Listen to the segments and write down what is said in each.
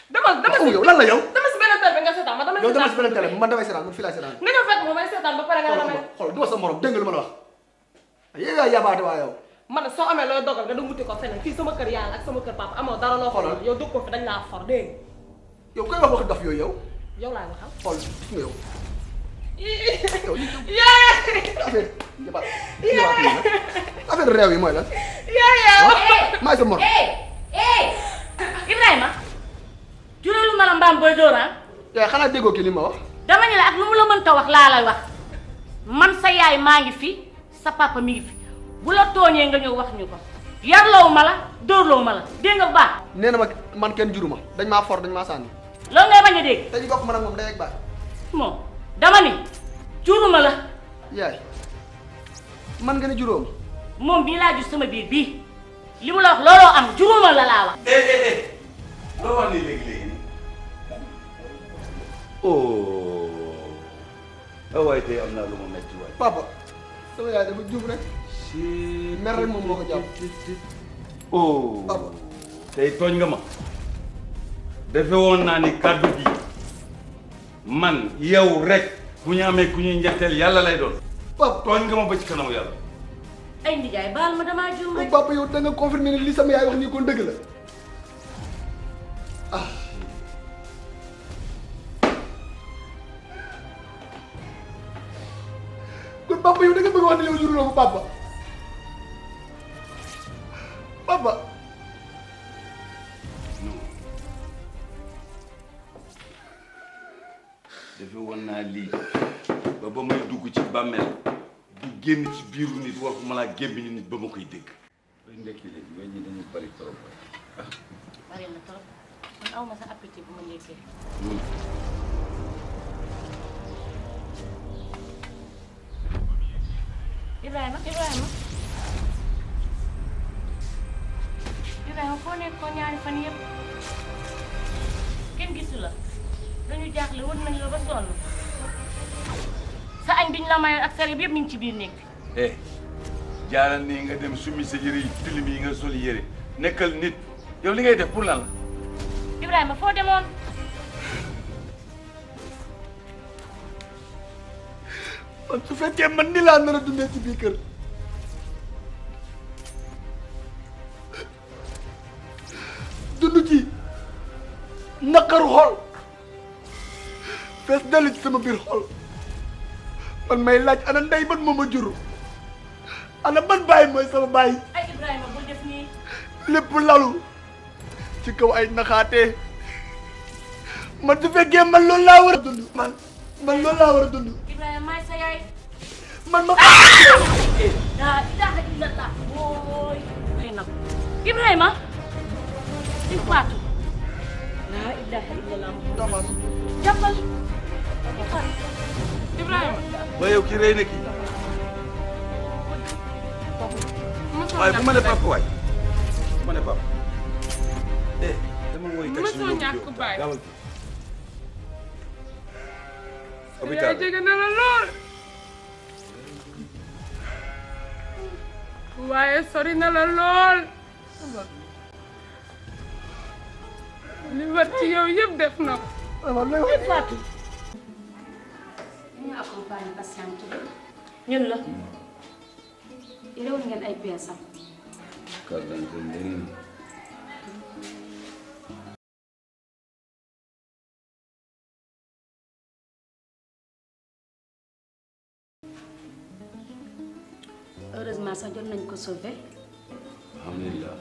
dama dama waaw si yow lan la yow dama si benn télé bi nga seetaan ma dama yow dama si beneen seetaan télé man damay seetaan man fii laay seetaan nga ñëw fekk ma may seetaan ba pare nga ne damay xool du ma sa morom dégg nga lu ma la wax yow yaa yabaate waa yow man nag soo amee looy dogal nga dem wuti ko feneen fii sama kër yaay ak sama kër papa amoo dara loo Xoolal. xoolal yow dugg ko fi dañ laa for dégg nga yow koy wax wax dof yooyu yow yow laay waxal xool gis nga yow yow li yaa affaire yabaat yabaat yi nag affaire réew yi mooy lan yaa yaa maay sa morom eh eh Ibrahima juróolu ma la mbaam booy dóoraan yaay xanaa déggoo kii li ma wax dama ne la ak lu mu la mënta wax laa lay wax man sa yaay maa ngi fi sa papa mi ngi fi bu la tooñee nga ñëw wax ñu ko yarloowu ma la dóorloowu ma la dégg nga bu baax nee na ma man kenn juruma dañ maa for dañ maa sànni loolu ngay bañ a dégg te ñu bokk man ak moom day ak baay moom dama ni juruma la yaay man nga ne juróom moom bii laa jur sama biir bii li mu la wax looloo am juruma la laa wax eh eh eh loo wax nii léegi léegi nii oh ah waaye tey am naa lu ma metti waay. papa sama yaay dafa juum rek mer rek moom moo ko jàpp oh Papa. tey tooñ nga ma defe woon naa ni kàddu gi man yow rek bu ñu amee ku ñuy njetteel yàlla lay doon papa tooñ nga ma ba ci kanamu yàlla ay ndijaay baal ma damaa juum rek papa yow da nga confirmer ni li sama yaay wax nii kon dëgg la ah kon papa yow da nga bëgg wax ne yow juruloo ko papa papa non defe woon naa lii ba ba may dugg ci bàmmeel di génn ci biiru nit waxuma laa gémmiñu nit ba ma koy dégg bay ndekki léegi weñ ñi dañuy bari trop ah bari na trop man aw ma sa appétit bu ma ndekkee Ibrahima Ibrahima Ibrahima foo nekkoon ñaari fan yëpp kenn gisu la dañu jaaxle wër nañ la ba sonn sa añ biñ la mayoon ak sa yëpp mi ngi ci biir néeg bi eh jaaral nii nga dem summi sa yëre yi tilim yi nga sol yëre nekkal nit yow li ngay def pour lan la Ibrahima foo demoon man su fekkee man ni laa nar a dundee ci biir kër dund ci naqaru xol fees dellu ci sama biir xol man may laaj ana ndey ban moom a juru ana ban bàyyi mooy sama bàyyi ay Ibrahima bul def nii lépp lalu ci kaw ay naxaatee man su fekkee man loolu laa war a dund man man loolu laa war a dund Ibrahima maay sa yaay man ma laa ilaaha illallah wooy xëy na Ibrahima di faatu laa ilaaha illallah jàppal Ibrahima ba yow ki rey na kii mosoo waaye bu ma ne ñàkk papa waay bu ma ne papa eh dama woy taxi Mësoo yóbbu ñàkk yóbbu. baay. gaawal yaay hôpital jege na la lool waaye sori na la lool li war ci yow yëpp def na ko man lay wax faatu ñu accompagne patiente bi ñun la réew ngeen ay pièces am carte d'identité ndengeen heureusement sax jot nañ ko sauver alhamdulilah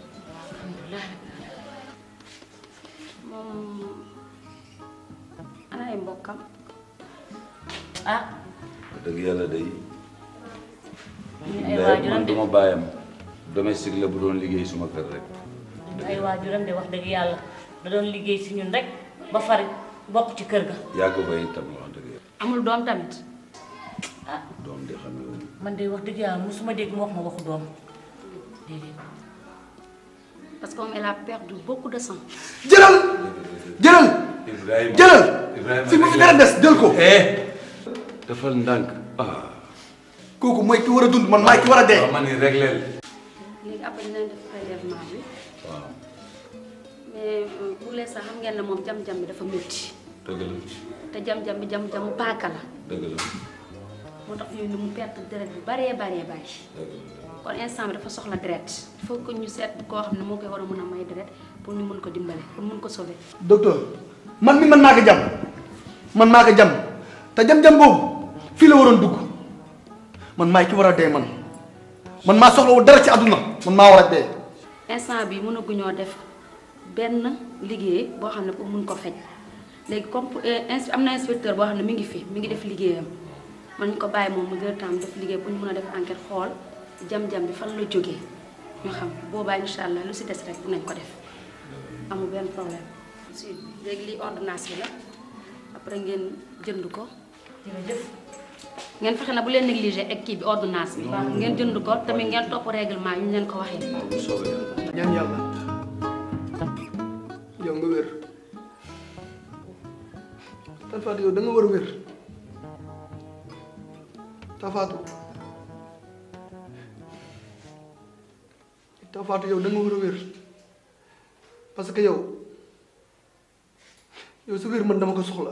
moom ana ay mbokkam ah wax dëgg yàlla day ñu ay ndeyam waajuram man de duma bàyyam domestique la bu doon liggéey suma kër rek ay waajuram de wax dëgg yàlla da doon liggéey si ñun rek ba far bokk ci kër ga yàgg ba itam wax dëgg yàlla amul doom tamit ah doom di xam ne man de wax dëgg yàlla musuma dégg mu wax ma waxu doom déedéet parce que moom elle a perdu beaucoup de sang jëlal jëlal Ibrahima jëlal Ibrahima fi mu fi dara des jël ko eh dafal ndànk ah kooku mooy ki war a dund man maay ki war a dee waaw ma ni régleel léegi après dinañ def prélèvement bi waaw mais pour l'instant xam ngeen ne moom jam-jam bi dafa métti dëgg la te jam-jam bi jam-jamu paaka la dëgg la moo tax yooyu mu perte deret bu baree baree bari dëgg la kon instant bi dafa soxla deret il faut que ñu seet koo xam ne moo koy war a mën a may deret pour ñu mën ko dimbale pour mën ko sauver. docteur man mi man maa ko jam man maa ko jam te jam-jam boobu fii la waroon dugg man maay ki war a dee man man maa soxla wu dara ci àdduna man maa war a dee instant bi mënaguñoo def benn liggéey boo xam ne pour mun ko fej léegi comme ins am na inspecteur boo xam ne mi ngi fi mi ngi def liggéeyam man ñu ko bàyyi moom mu gën tam def liggéey pour ñu mën a def enquête xool jam-jam bi fan la jógee ñu xam boobaa incha allah lu si des rek dinañ ko def amul benn problème. si léegi lii ordonnance bi la après ngeen jënd ko jërëjëf ngeen fexe na bu leen négligé ak kii bi ordonnance bi. ngeen jënd ko tamit ngeen topp règlement yi ñu leen ko waxee. bu soobee yàlla ñaan yàlla yow nga wér Tafaatu yow da nga war a wér Tafaatu Tafaatu yow da nga war a wér parce que yow yow sa wér man dama ko soxla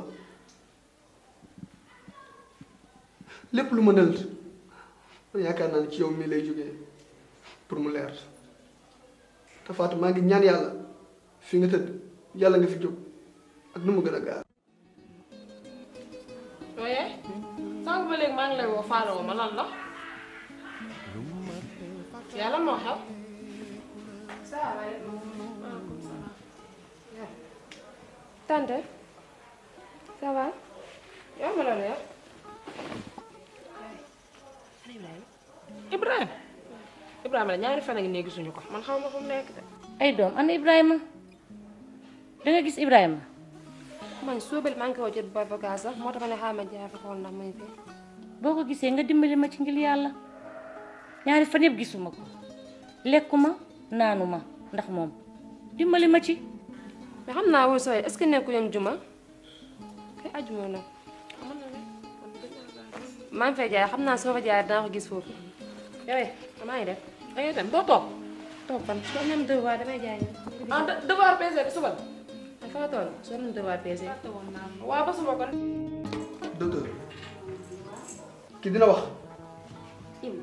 lépp lu ma nëlt man yaakaar naa ne ci yow mii lay jógee pour mu leer Tafaatu maa ngi ñaan yàlla fi nga tëdd yàlla nga fi jóg ak nu mu gën a gaaw. waaye sànq ba léegi maa ngi lay woo faale woo ma lan la yàlla moo xew salaamaaleykum maaleykum salaam tante ça va yow ma la leer Ibrahima Ibrahima la ñaari fan a ngi ne gisuñu ko man xaw ma fu mu nekk de ay doom ana Ibrahima da nga gis Ibrahima man suubal maa ngi koy jot ba bagage sax moo tax ma ne xaaral ma jaar fi xool ndax muy fi boo ko gisee nga dimbali ma ci ngir yàlla ñaari fan yëpp gisuma ko lekkuma naanuma ndax moom dimbali ma ci mais xam naa woo sooy est-ce que nekku yoon juma kay ajuma nag maa ngi fay jaay xam naa soo fa jaay dinaa ko gis foofu yow maa ngi def da ngay dem doo toog toog fan soo ñam devoir damay jaay ah devoir PC bi suba la fa toll soo ñam devoir PC waaw ba suba kon docteur kii dina wax Im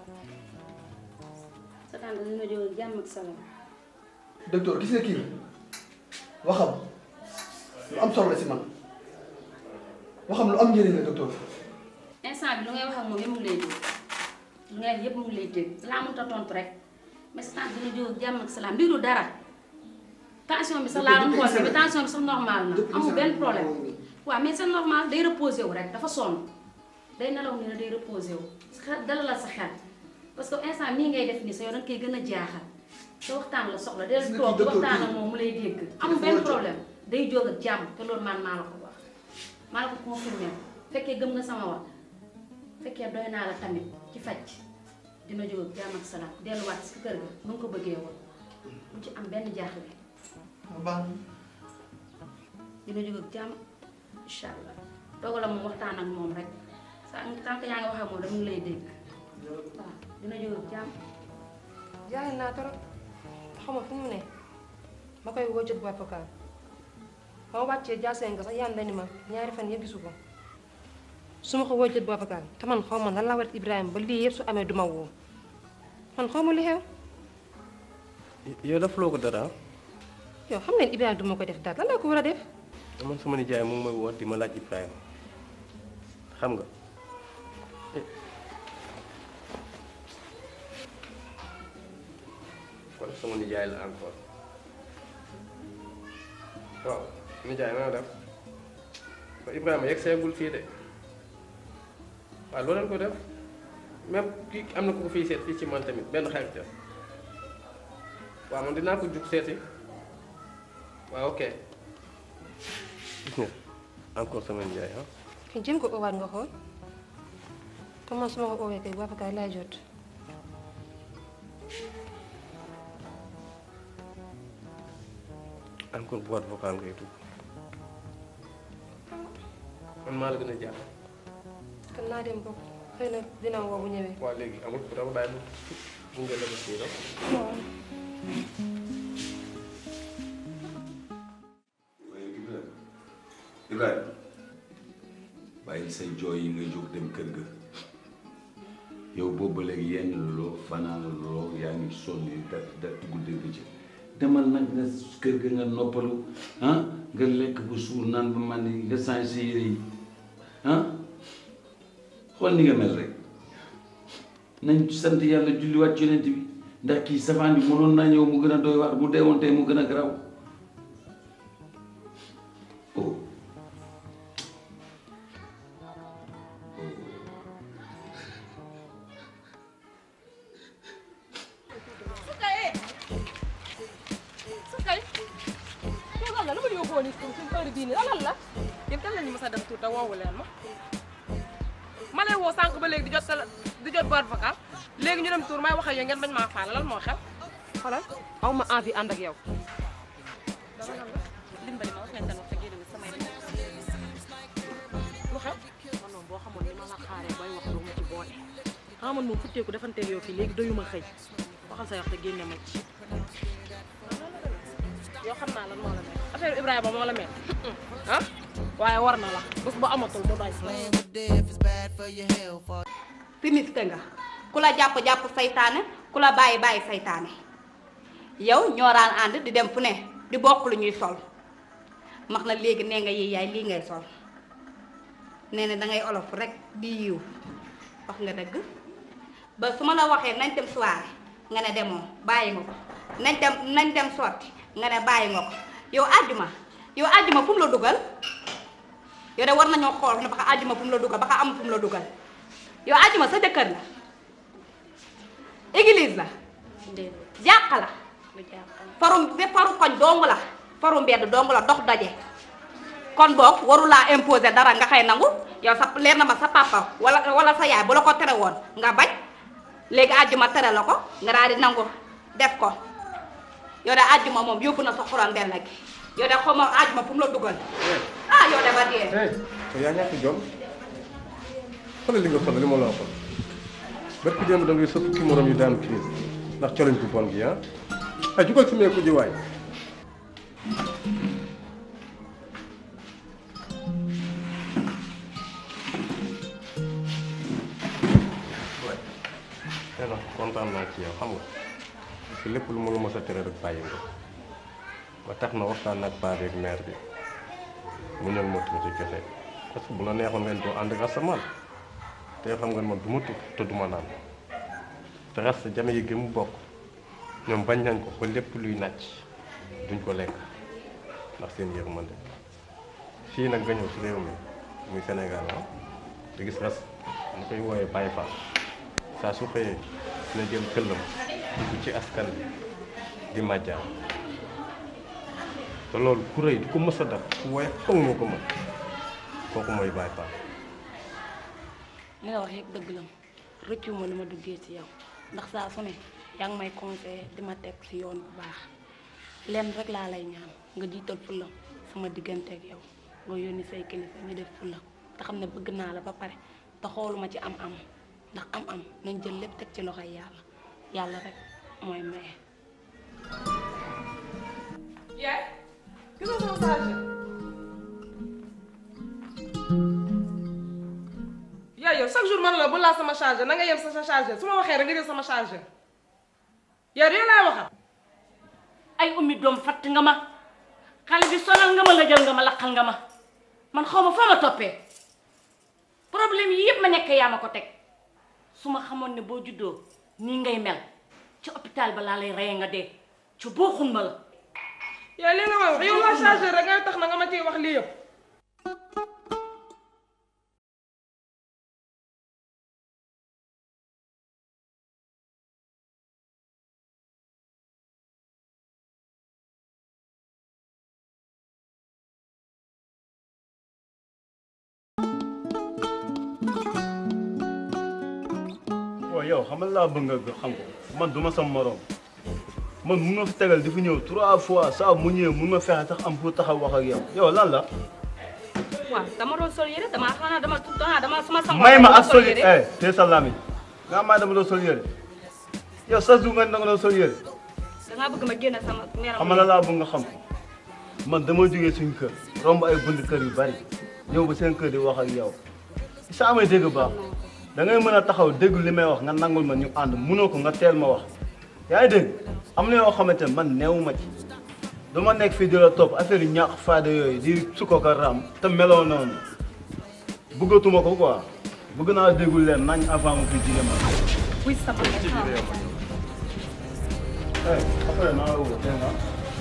sa tante dina jóg jàmm ak salaam. docteur gis nga kii waxam lu am solo la si man waxam lu am njëriñ la docteur. instant bi lu ngay wax ak moom yëpp mu ngi lay dégg lu ngay wax yëpp mu ngi lay dégg laa mënut a tontu rek mais sa tante dina jóg jàmm ak salaam lii du dara tension bi sax laa doon xool mais tension bi sax normal na amul benn problème waaw mais c'est normal day reposé wu rek dafa sonn day nelaw ni ne day reposé wu xel dalalal sa xel parce que instant mii ngay def nii sa yow da nga koy gën a jaaxal te waxtaan la soxla del toog di waxtaan ak moom mu lay dégg amul benn problème day jóg ak jàmm te loolu man maa la ko wax maa la ko confirmé fekkee gëm nga sama wax fekkee doy naa la tamit ci faj dina jóg ak jàmm ak salaam delluwaat si kër ga nu nga ko bëggee woon mu ci am benn jaaxle baax dina jóg ak jàmm incha allah toogal la moom waxtaan ak moom rek sa tant que yaa ngi wax ak moom dama ngi lay dégg waaw dina jóg ak jàmm jaay naa trop xaw ma fu mu ne ma koy woo jot bu avocat ba ma wàccee jaasee nga sax yàlla ni ma ñaari fan yëpp gisu ko su ma ko woo jot bu avocat te man xaw ma lan la war Ibrahima ba lii yëpp su amee duma woo man xaw ma li xew yow daf loo ko dara yow xam ngeen Ibrahima du ma ko def dara lan la ko war a def man sama nijaay mu ngi may woo di ma laaj Ibrahima xam nga kon sama nijaay la encore waaw nijaay na nga def ba Ibrahima yegg seegul fii de waaw loo leen ko def même kii am na ku ko fii seet fii ci man tamit benn xarit la waaw man dinaa ko jug seeti waaw ok gis nga encore sama nijaay ah ki jëm ko oowaat nga xool comment su ma ko oowee kay bu avocat laay jot encore boîte vocale ngay dugg man maa la gën a jàpp kon naa dem bokk xëy na dina woo bu ñëwee waaw léegi amul ku dama bàyyi mu nga la ba fii la say jooy yi nga jóg dem kër ga yow boobu ba léegi yenn loo fanaan loo yaa ngi sonn da da guddee ba ci demal nag nga kër ga nga noppalu ah nga lekk bu suur naan ba man nga changé sa yére yi ah xool ni nga mel rek nañ sant yàlla julliwaat ci yonent bi ndax kii safaan bi mënoon naa ñëw mu gën a doy waar mu deewoon tey mu gën a garaw oh kay yow lan la lu ma yóbboo nii suñu heure bii nii lan la yéen kan lañu mës a dem tuuti te woowu leen ma ma lay woo sànq ba léegi di jot tele di jot boîte vocale léegi ñu dem tour may wax ak yow ngeen bañ maa faale lan moo xew xoolal aw ma envie ànd ak yow dimbali ma wax ngeen tan wax te génn nga samay lu xew man moom boo xamoon ni ma la xaaree bay wax doo ma ci boole xam man moom futteeku defanteeg yow fii léegi doyuma xëy waxal sa wax te génne ma ci yow xam naa lan moo la mel affaire Ibrahima moo la mel ah waaye war na la bés bu amatul mu doy finiste nga ku la jàpp jàpp saytaane ku la bàyyi bàyyi saytaane yow ñoo daan ànd di dem fu ne di bokk lu ñuy sol max na léegi nee nga yi yaay lii ngay sol nee na dangay olof rek di yiw wax nga dëgg ba su ma la waxee nañ dem soirée nga ne demoo bàyyi nga ko nañ dem nañ dem sotti nga ne bàyyi nga ko yow àjjuma yow àjjuma fu mu la dugal yow de war nañoo xool ne ba xa àjjuma fu mu la dugal ba xa am fu mu la dugal yow àjjuma sa jëkkër la église la jàq la faru de faru koñ dong la faru mbedd dong la dox daje kon boog warulaa imposer dara nga xëy nangu yow sa leer na ma sa papa wala wala sa yaay bu la ko tere woon nga bañ léegi àjjuma tere la ko nga daal di nangu def ko yow de àjjuma moom yóbbu na sa xuran benn gi yow de xaw ma àjjuma fu mu la dugal ah yow de ba dee hey yaa ñàkk jom xoolal li nga xoolal li ma la waxoon bët ki démb da ngay sa fukki morom yu daan crise ndax colañ bu bon gi ah ay jugal si meeku ji waay nee na kontaan naa ci yow xam nga parce que lépp lu ma la mos a tere rek bàyyi nga ba tax na waxtaan ak paa beeg mère bi mu ñëw ma tuuti kese parce que bu la neexoon ngeen doo ànd ak asamaan te xam nga man du ma tux te du ma naan te rasta jame yi gi mu bokk ñoom bañ nañ ko ba lépp luy nàcc duñ ko lekk ndax seen yërmande fii nag nga ñëw si réew mi muy Sénégal ah te gis ras mu koy wooyee Baye Fall saa su xëyee dina jël këllam dugg ci askan bi di màjjaan te loolu ku rëy du ko mës a def ku woye foog moo ko mën kooku mooy Baye Fall li nga wax yëpp dëgg la rëccu ma li ma duggee ci yow ndax saa su ne yaa ngi may conseillé di ma teg ci yoon bu baax lenn rek laa lay ñaan nga jiital fulla sama diggante ak yow nga yónni say kilifa ñu def fulla te xam ne bëgg naa la ba pare te xooluma ci am-am ndax am-am nañ jël lépp teg ci loxoy yàlla yàlla rek mooy maye. yaay gis nga sama chargeur yaay yow chaque jour man la bu laa sama chargeur na nga yem sa sa chargeur su ma waxee rek nga jël sama chargeur yow de laay waxal ay ummi doom fatt nga ma xale bi sonal nga ma la jël nga ma laqal nga ma man xaw ma foo ma toppee problème yi yëpp ma nekk yaa ma ko teg su ma xamoon ne boo juddoo nii ngay mel ci hôpital ba laa lay reye nga dee ci booxun ma la yow li nga ma wax yow la chargeur rek ngay tax na nga ma ciy wax lii yëpp waaw yow xamal laa bëgg nga xam ko man du ma sam morom man mun nga fi tegal di fi ñëw trois fois saa mu ñëwee mun nga fexe tax am pour taxaw wax ak yow yow lan la. waaw dama doon sol yére dama xanaa dama xanaa dama sama sango may ma dama ak sol yére eh te sa lamiñ nga may dama doon sol yére yow sa jour nga ne danga doon sol yére dangaa bëgg ma génn sama meram xamal la laa bëgg nga xam ko man dama jógee suñu kër romb ay bunt kër yu bari ñëw ba seen kër di wax ak yow saa may dégg baax da ngay mën a taxaw dégg li may wax nga nangul ma ñu ànd munoo ko nga teel ma wax yaa ngi dégg am na yoo xamante ne man neewu ma ci du ma nekk fii di la topp affaire yu ñàkk fayda yooyu di sukko ko raam te meloo noonu bëggatuma ko quoi bëgg naa déggul leen nañ avant ma fi jigéen ma wuy sama eh après naa la woo dégg nga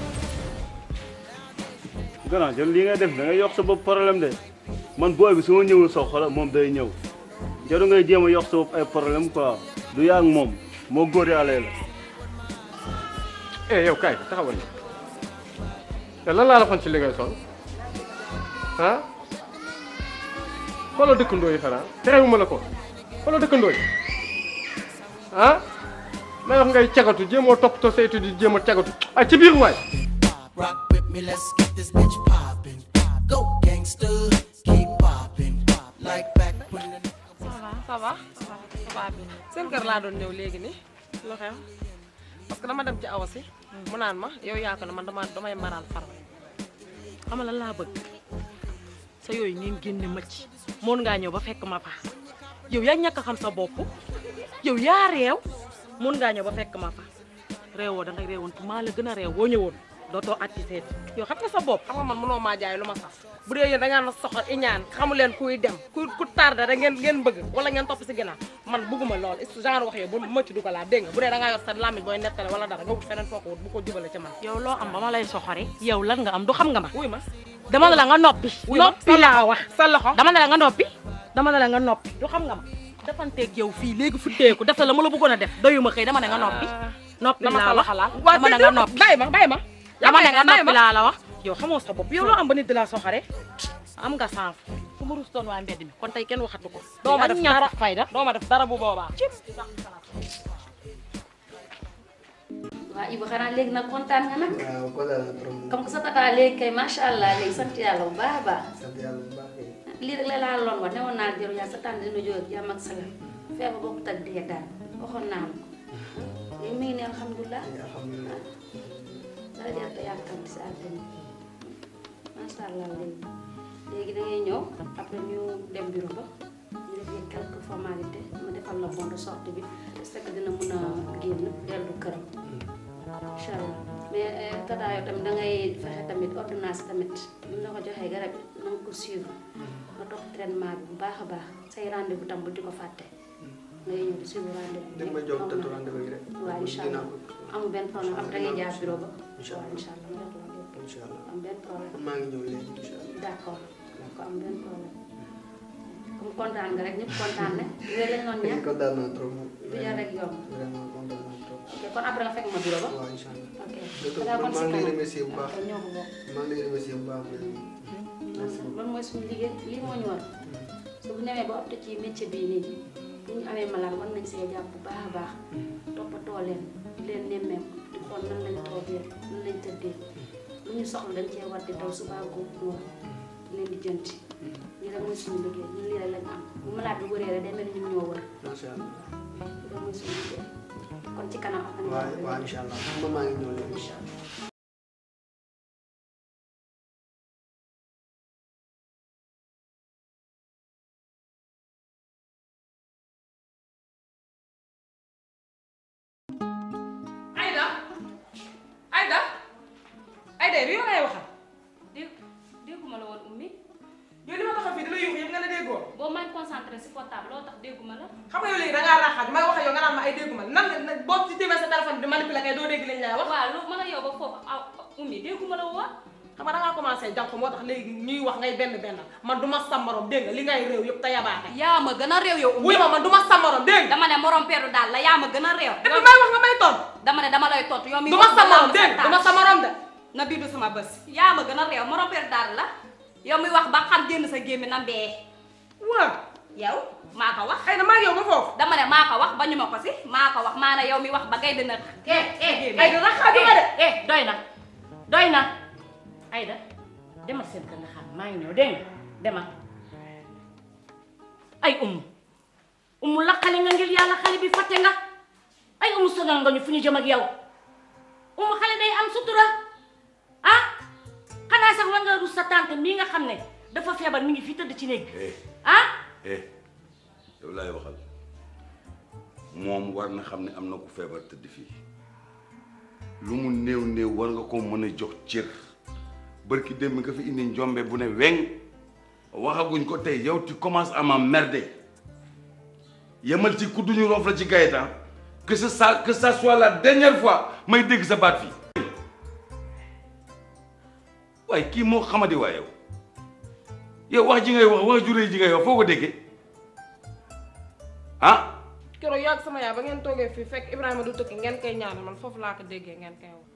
gannaaw jël lii ngay def da ngay yokk sa bopp problème de man booy bi su ma ñëwul sa xola moom day ñëw jaru ngay jéem a yokk sa bopp ay problème quoi du yaa ak moom moo góor yàlla la eh yow kaay taxawal ni te lan laa la xoon ci li ngay sol ah xoolal dëkkandoo yi xanaa terewuma la ko xoolal dëkkandoo yi ah may wax ngay cagatu jéemoo toppatoo sa étude yi jéem a cagatu ay ci biir waay Rock with me, let's get this bitch poppin'. Go gangster, keep poppin'. Like back when the ça va ça va ça va bi seen kër laa doon ñëw léegi nii lu xew parce que dama dem ci awa si mu naan ma yow yaa ko ne man dama damay maral far xam nga lan laa bëgg sa yooyu ngeen génne ma ci moon ngaa ñëw ba fekk ma fa yow yaa ñàkk a xam sa bopp yow yaa réew mun ngaa ñëw ba fekk ma fa réewoo da ngay réewoon maa la gën a réew boo ñëwoon dootoo atti seet yow xam nga sa bopp xam nga man mënoo maa jaay lu ma saf bu dee yéen da ngaa na soxor iñaan xamu leen kuy dem ku ku tardé rek ngeen ngeen bëgg wala ngeen topp si ginnaaw man bëgguma lool genre wax yow bu ma ci dugalaat dégg nga bu dee da ngaa yor sa làmmiñ booy nettale wala dara nga wut feneen foo ko wut bu ko jubale ci man yow loo am ba ma lay soxore yow lan nga am du xam nga ma wuy ma dama ne la nga noppi wuy ma noppi laa wax sa loxo dama ne la nga noppi dama ne la nga noppi du xam nga ma defanteeg yow fii léegi futteeku def la ma la bëggoon a def doyuma xëy dama ne nga noppi noppi dama laa sa wax loxo laal dama ne nga noppi bàyyi ma bàyyi ma dama ne nga bàyyi ma. noppi laa la wax yow xamoo sa bopp yow loo am ba nit di la soxore am nga sens fu ma rus doon waa mbedd mi kon tey kenn waxatu ko doo ma def ñàkk dara fayda doo ma def dara bu boobaa waa Ibu xanaa léegi nag kontaan nga nag waaw kontaan naa trop. comme que sa tata léegi kay macha allah léegi sant yàlla bu baax a baax sant yàlla bu baax kay. lii rek la laa loon wax newoon naa jëru yaa sa tànn dina jóg ak jàmm ak salaam feebar bokkut ak dee daal waxoon naa la ko léegi mi ngi ne alhamdulilah alhamdulilah. dara jarta yàkkamti si àddina macha allah léegi léegi da ngay ñëw après ñu dem bureau ba ñu defee quelques formalités ma defal la bon de sortie bi est-ce que dina mën a génn dellu këram incha allah mais tata yow tamit da ngay fexe tamit ordonnance tamit bu ñu la ko joxee garab yi na nga ko suivre nga topp traitement bi bu baax a baax say rendez-vous tam bu di ko fàtte ngay ñëw di suivre rendez-vous dégg ma jox tëdd rendez-vous yi rek. waaw incha dinaa allah ko. amul benn problème après da ngay jaar bureau ba Incha waaw allah. incha allah nga def la lépp incha allah. am benn problème maa ngi ñëw léegi incha allah. d'accord d'accord am benn problème comme kontaan nga rek ñëpp kontaan ne yooyu lañ doon ñaan kontaan naa trop. du jar rek yomb vraiment kontaan naa trop. ok kon après nga fekk ma bureau ba waaw incha allah. ok docteur daa kon maa si ngi lay kanam remercier bu baax. après ñoo ko bokk maa ngi lay remercier bu baax. loolu mooy suñu liggéey lii moo ñu war su bu ñëwee ba opté ci métier bii nii bu ñu amee malade war nañ see jàpp bu baax a baax toppatoo leen di leen nemmeeku di xool nan lañ toogee nan lañ tëddee lu ñu soxla dañ cee war di daw suba góob ngoon di leen di jënti lii rek mooy suñu liggéey ñun lii rek lañ am bu malade bi wëree rek day mel ni ñun ñoo wër macha allah. lii rek mooy suñu liggéey kon ci kanam ak waaw waaw incha allah man maa ngi ñëw léegi. incha allah Aïda Aïda Aïda yow yow lay waxal dégg dégguma la woon ummi yow li ma taxaw fii di la yuux yëpp nga ne déggoo boo may concentré si portable loo tax dégguma la xam nga yow léegi da ngaa raaxaat may wax ak yow nga naan ma ay dégguma nan nga nag boo ci téemee sa téléphone bi di manipuler kay doo dégg liñ lay wax waaw lu mën a yow ba foofu aw ummi dégguma la woon xam nga da ngaa commencé jànq moo tax léegi ñuy wax ngay benn benn man du ma sa morom dégg nga li ngay réew yëpp te yabaate yaa ma gën a réew yow ummi wuy ma man du ma sa morom dégg nga dama ne morom peeru daal la yaa ma gën a réew et puis may wax nga may tontu dama ne dama lay tontu yow mi du ma sa morom dégg nga du ma sa morom de na bii du sama bés yaa ma gën a réew morom peeru daal la yow mi wax ba xam génn sa gémmi na mbee waaw yow maa ko wax ay na maa ngi yow ba foofu dama ne maa ko wax ba ñu ma ko si maa ko wax maa ne yow mi wax ba ngay dina eh eh ay da raxaatu ma de eh doy na doy na Aïda demal seen kër nga xam maa ngi ñëw dégg nga demal ay umu umu la xale nga ngir yàlla xale bi fàtte nga ay umu sonal nga ñu fu ñu jëm ak yow umu xale day am sutura ah xanaa sax war nga rus sa tante mii nga xam ne dafa feebar mi ngi fi tëdd ci néeg bi eh ah eh yow laay waxal moom war na xam ne am na ku feebar tëdd fii lu mu néew néew war nga ko mën a jox cër bërki démb nga fi indi njombe bu ne weng waxaguñ ko tey yow tu commences à m'emmerder yemal ci ku duñu roof la ci gayetan que ce ça que ça soit la dernière fois may dégg sa baat fii waaye kii moo xamadi waa yow yow wax ji ngay wax wax juree ji ngay wax foo ko déggee ah keroog yàgg sama yaay ba ngeen toogee fii fekk Ibrahima du tukki ngeen koy ñaanal man foofu laa ko déggee ngeen koy wax.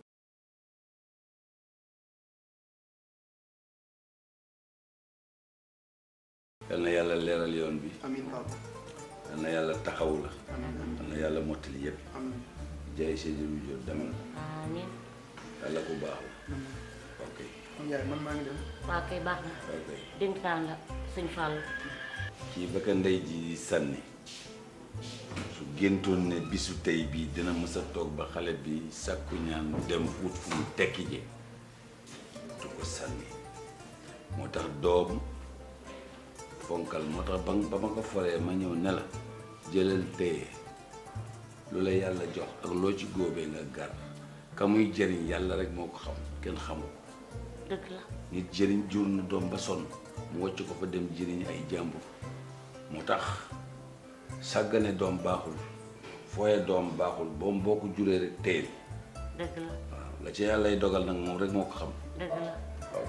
yal na yàlla leeral yoon bi amiin papa yal na yàlla taxawu la yal na yàlla mottali yëpp amiin jaay Seydi Lu Jóob demal amiin yàlla ku baax la ok yaay man maa ngi dem waa kay baax na ok dénk naa la sëñ Fall kii ba ka ndey ji di sànni su géntoon ne bisu tey bii dina mës a toog ba xale bi sàkku ñaan dem ut fu mu tekki ji du ko sànni moo tax doom fonkal moo tax ba ba ma ko foree ma ñëw ne la jëlal téye lu la yàlla jox ak loo ci góobee nga gar ka muy jëriñ yàlla rek moo ko xam kenn xamu ko dëgg la nit jëriñ jur na doom ba sonn mu wàcc ko fa dem jëriñ ay jàmbur moo tax sàggane doom baaxul fooye doom baaxul boom boo ko juree rek teel dëgg la waaw la ci yàllay dogal nag moom rek moo ko xam dëgg la ok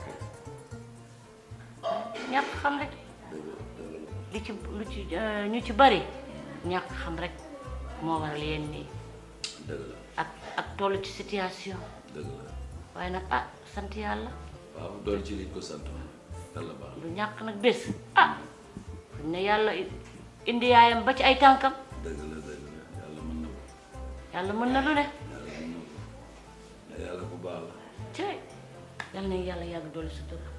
ñàkk xam rek li ci lu ci ñu ci bari ñàkk xam rek moo waral yenn nii dëgg la ak ak toll ci situation dëgg la waaye nag ah sant yàlla waaw dool ci liñ ko sant yàlla baax lu ñàkk nag bés ah fuñ ne yàlla indi yaayam ba ci ay tànkam dëgg la dëgg la yàlla mën na ko yàlla mën na lu ne yàlla mën na ko yàlla ku baax la cey yàlla na yàlla yàgg dolli sa tur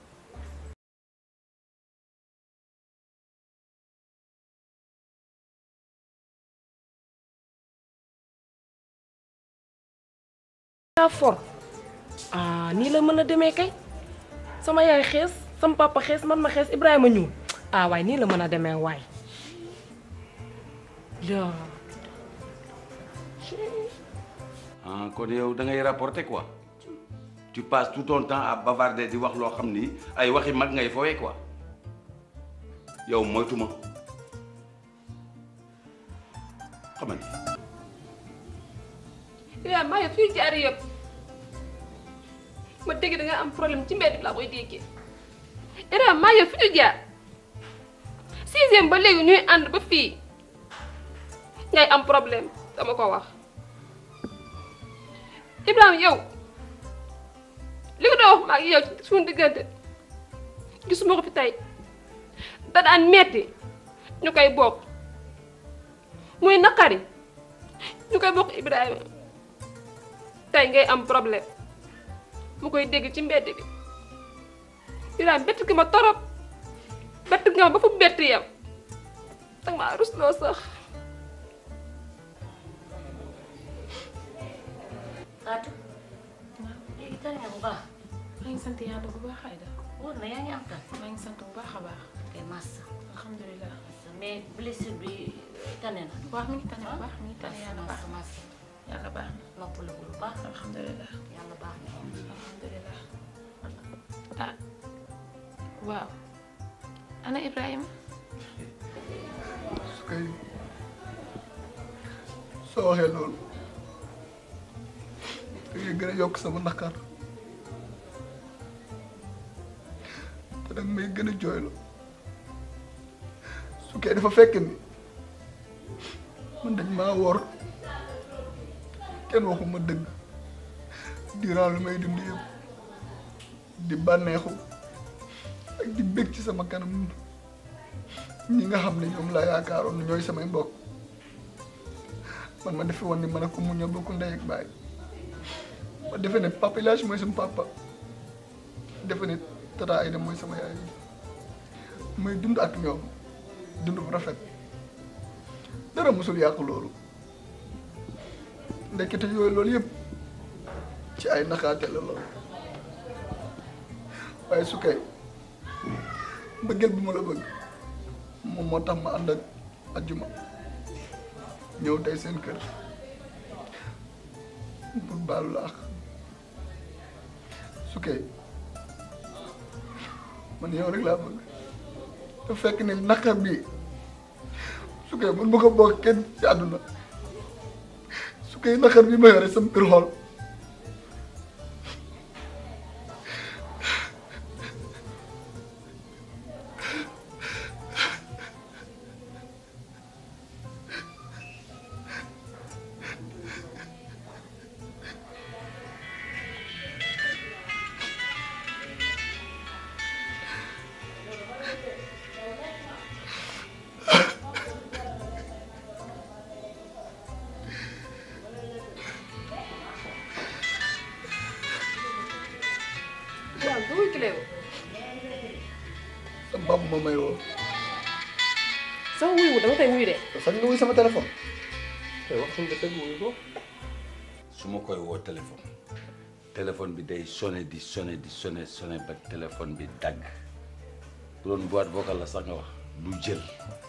yaa for ah nii la mën a demee kay sama yaay xees sama papa xees man ma xees Ibrahima ñuul ah waaye nii la mën a demee waay yaa ah kon yow da ngay rapporter quoi tu passes tout ton temps à bavarder di wax loo xam ni ay waxi mag ngay fowee quoi yow moytuma xamal ni Ibrahima maa ngi fi jaar yëpp ma dégg da nga am problème ci mbedd bi laa koy déggee Ibrahima maa ngi fi ñu jaar sixième ba léegi ñuy ànd ba fii ngay am problème dama ko wax Ibrahima yow li nga doon wax ma ak yow ci suñu diggante gisuma ko fi tey da daan metti ñu koy bokk muy naqari ñu koy bokk Ibrahima tey ngay am problème mu koy dégg ci mbedd bi Ibrahima bett gi ma torop bett nga ma ba fu bett yam danga maa rusloo sax Fatou léegi tane nga bu baax maa ngi sant yàlla bu baax Aïda wóor na yaa ngi am tan maa ngi sant bu baax a baax kay massa alhamdulilah mais blessure bi tane na waaw mi ngi tane bu baax mi ngi tane yàlla baax massa massa yàlla baax na noppalu bu baax alhamdulilah yàlla baax na alhamdulilah ah waaw ana Ibrahima su kay soo waxee loolu da ngay gën a yokk sama naqar te danga may gën a jooylo su kay dafa fekk ni man dañ maa wor kenn waxuma dëgg durant lu may dund yëpp di bànneexu ak di bég ci sama kanam ñi nga xam ne ñoom laa yaakaaroon ne ñooy samay mbokk man ma defe woon ni man ak ko mu ñoo bokk ndey ak baay ma defe ne papa Ilaaj mooy sama papa defe ne tata Aïda mooy sama yaay may dund ak ñoom dund bu rafet dara mosul yàqu loolu ndekete yooyu loolu yëpp ci ay naxaate la loolu waaye su kay mbëggeel bu ma la bëgg moom moo tax ma ànd ak ajjuma ñëw tey seen kër pour baalu la ak su kee man yow rek laa bëgg te fekk ne naqar bi su kee man ma ko bokk kenn ci àdduna su kee naqar bi ma yore sama kër xool waaw du wuy kileewu sa mbab ma may woo sama wuy wu dama koy wuy de sax nga wuy sama téléphone te wax suñu dëgg wuyu ko su ma koy woo téléphone téléphone bi day sonné di sonné di sonné sonné ba téléphone bi dagg bu doon boîte vocale la sax nga wax du jël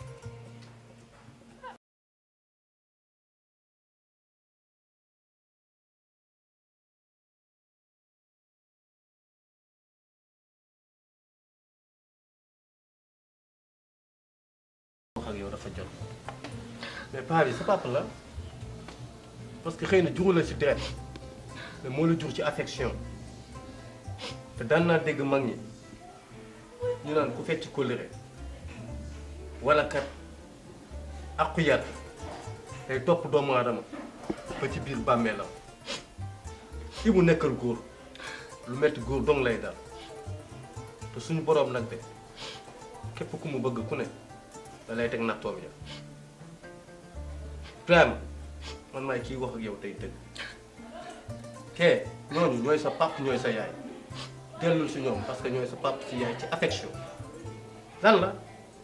wax ak yow dafa jot mais paa bi sa papa la parce que xëy na juru la ci deret mais moo la jur ci affection te daan naa dégg mag ñi ñu naan ku fecc kóllëre wala kat aqu yar day topp doomu aadama ba ci biir bàmmeelam ki mu nekkal góor lu metti góor dong lay dal te suñu boroom nag de képp ku mu bëgg ku ne da lay teg nattoom ya Ibrahima man maay kii wax ak yow tey dëgg kee ñooñu ñooy sa pap ñooy sa yaay dellul si ñoom parce que ñooy sa pap si yaay ci affection lan la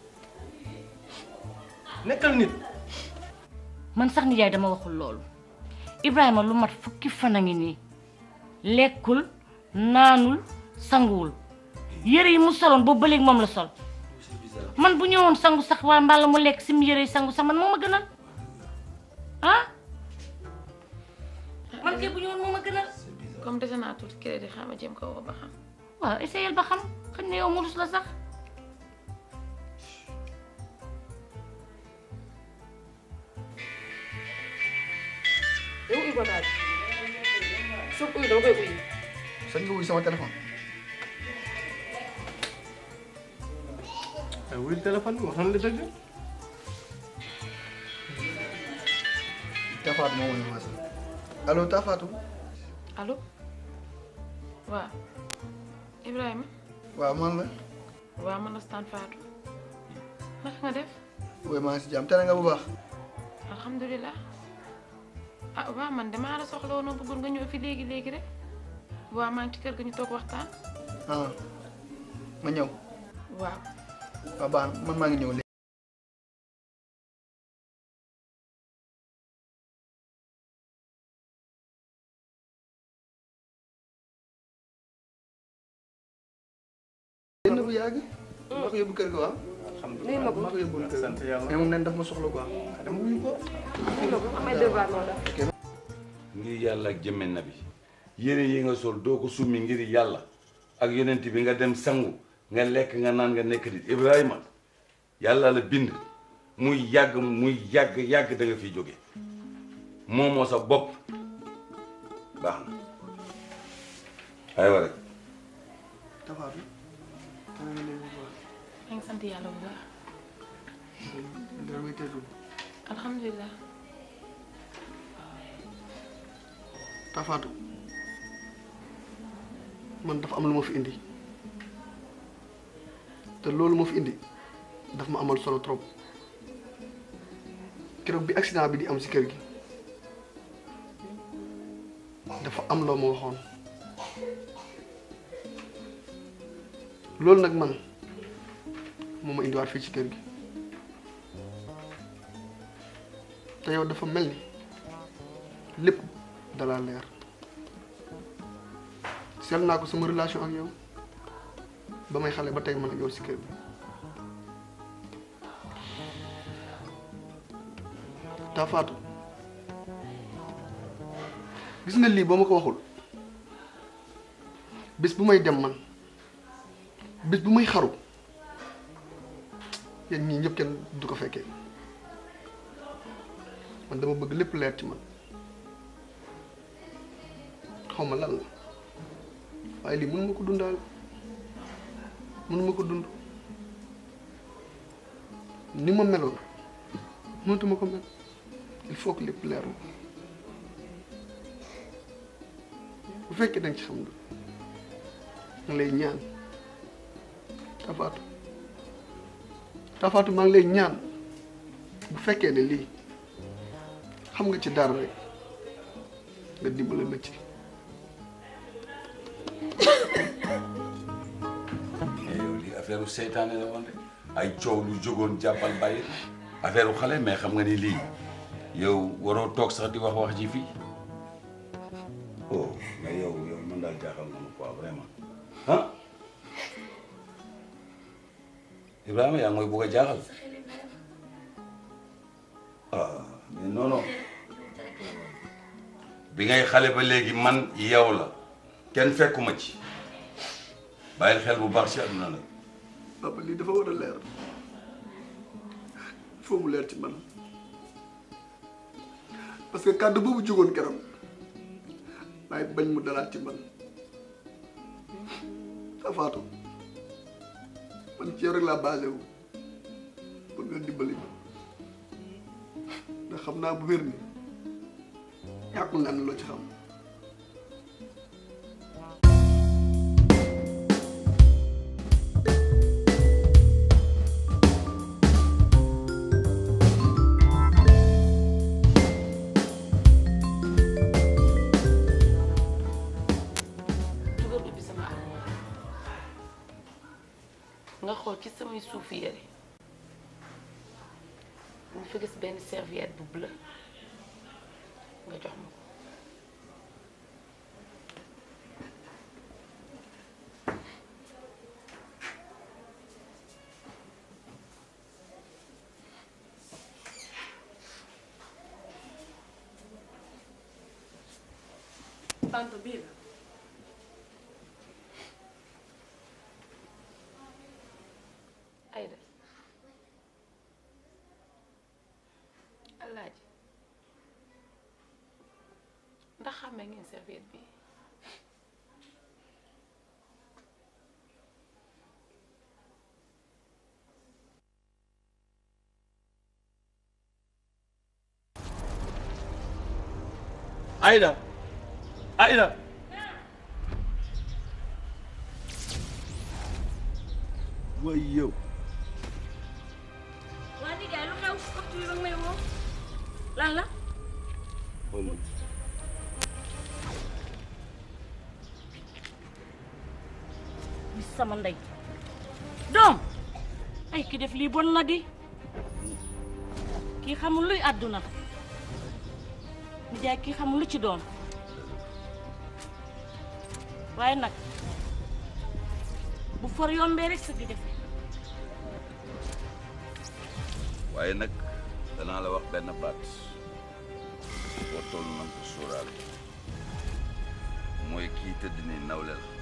nekkal nit man sax nijaay dama waxul loolu Ibrahima lu mat fukki fan a ngi nii lekkul naanul sanguwul yére yi mu soloon boobu ba léegi moom la sol man bu ñëwoon sangu sax waa mbala mu lekk sim yére yi sangu sax man moo ma gënal ah man kay bu ñëwoon moo ma gënal comme dese naa tuuti crédit xam nga jéem ko woo ba xam. waaw essayel ba xam xëy na yow mu rus la sax yow uy ko daal soo uy dama koy uy sañ nga wuy sama téléphone ay wuyul téléphone bi waxoon la dëgg Tafaatu moo woon ma allo Tafaatu allo waaw Ibrahima waaw man la waaw man la Stan Fatou naka nga def woy maa ngi si jàmm tere nga bu baax alhamdulilah ah waaw man damaa la soxla woon bëggoon nga ñëw fi léegi léegi rek waaw maa ngi ci kër ga ñu toog waxtaan ah ma ñëw waaw waaw baax na man maa ngi ñëw léegi génn bu yàgg maa ko yóbbu kër ga waaw nuyu ma ko maa ko yóbbu kër ga sant yàlla mais moom nen daf ma soxla quoi dama wuyu ko nuyu ma ko amay devoir moo tax ngir yàlla ak jëmme na bi yére yi nga sol doo ko summi ngir yàlla ak yonent bi nga dem sangu nga lekk nga naan nga nekk nit Ibrahima yàlla la bind muy yàgg muy yàgg yàgg da nga fiy jóge moomoo sa bopp baax na aywa rek Tafaatu kana nga léegi bu baax maa ngi sant yàlla bu baax dara may teetul alhamdulilah Tafaatu man dafa am lu ma fi indi te loolu ma fi indi daf ma amal solo trop keroog bi accident bi di am si kër gi dafa am loo ma waxoon loolu nag man moo ma indiwaat fii ci kër gi te yow dafa mel ni lépp dalaa leer seet naa ko sama relation ak yow ba may xale ba tey man ak yow si kër gi taa faatu gis nga lii ba ma ko waxul bis bu may dem man bis bu may xaru yéen ñii ñëpp kenn du ko fekkee man dama bëgg lépp leer ci man xaw ma lan la waaye lii mënuma ko dundaal mënuma ko dund ni ma meloon mënatuma ko mel il faut que lépp leer ma bu fekkee danga ci xam nga nga lay ñaan tafaatu tafaatu maa ngi lay ñaan bu fekkee ne lii xam nga ci dara rek nga dimbale ma ci mais yow lii affaire u seytaane la woon rek ay coow lu jógoon jàppal bàyyi affaire u xale mais xam nga ni lii yow waroo toog sax di wax wax ji fii oh mais yow yow man daal jaaxal na ma quoi vraiment ah Ibrahima yaa ngi mooy bugg a jaaxal ah mais non non bi ngay xale ba léegi man yow la kenn fekkuma ci bàyyil xel bu baax ci àdduna nag papa lii dafa war a leer foo mu leer ci man parce que kàddu boobu jógoon keroog waaye bañ mu dalaat ci man tafaatu man ci yow rek laa basé wu pour nga dimbali ma ndax xam naa bu wér ni ñàkkul naa ne loo ci xam dugal ubbi sama armoire nga xool ci samay suuf yére nga fa gis benn serviette bu bleu nga jox ma ko tante bii la Aïda Alaaji ndax xàmmee ngeen serviette bi Aïda Aïda way yow waa nijaay lu xew waxtu bi ba nga may woo lan la bis sama ndey doom ay ki def lii bon na di kii xamul luy àdduna nijaay kii xamul lu ci doon waaye nag bu for yombee rek sa gi def waaye nag danaa la wax benn baat boo toll na ko sóoraal mooy kii tëdd ni nawle la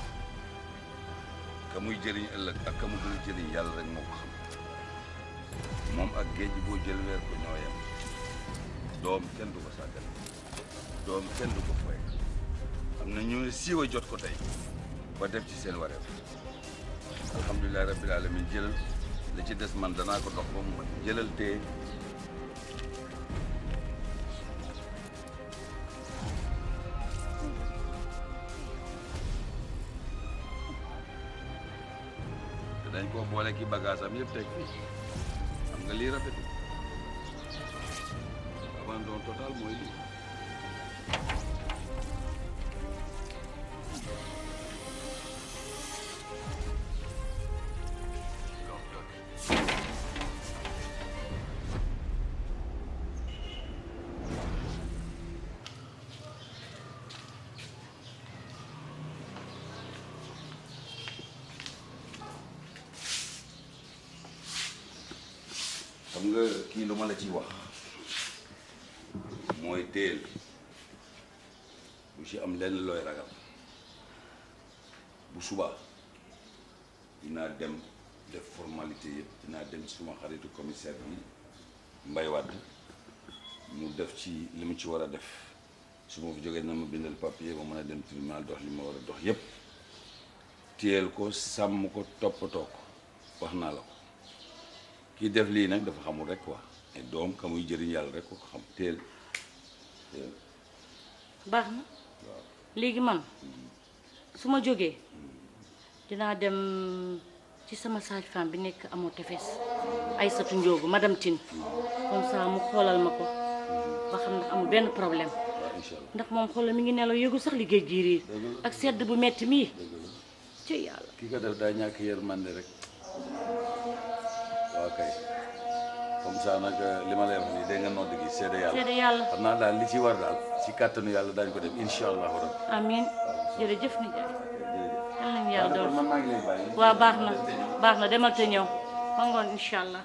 ka muy jëriñ ëllëg ak ka mu dul jëriñ yàlla rek moo ko xam moom ak géej boo jël weer ko ñoo yem doom kenn du ko sàggal doom kenn du ko foye am na ñu ne siiwa jot ko tey ba def ci seen wareef alhamdulilah rabbil alamin jëlal li ci des man danaa ko dox ba mu mat jëlal tee te dañ koo boole ki bagage am yëpp teg fii xam nga lii rafetul abandon total mooy lii xam nga kii lu ma la ciy wax mooy téel bu ci am lenn looy ragal bu subaa dinaa dem def formalité yëpp dinaa dem ci suma xaritu commissaire bi Mbay Wàdd mu def ci li mu ci war a def su ma fi jógee na ma bindal papier ma mën a dem tribunal dox li ma war a dox yëpp téyel ko sàmm ko toppatoo ko wax naa la ko kii def lii nag dafa xamul rek quoi mais doom ka muy jëriñ yàlla rek ko ko xam téel téel baax na léegi man su ma jógee dinaa dem ci sama sage-femme bi nekk amoo tefes Aïssatou Ndiogu madame Tine comme ça mu xoolal ma ko ba xam ndax amul benn problème waaw incha allah ndax moom xoolal mi ngi nelaw yëgu sax liggéey jiiriir ak sedd bu metti mii ci yàlla kii ko def daa ñàkk yërmande rek waaw kay comme ça nag li ma lay wax nii dégg nga nodd gi seede yàlla seede yàlla xam naa daal li ci war daal ci kàttanu yàlla daañu ko def incha allahu rabbi amiin jërëjëf nijaay yal nañu yàlla dool man maa ngi lay bàyyi waaw baax na baax na demal te ñëw ba ngoon incha allah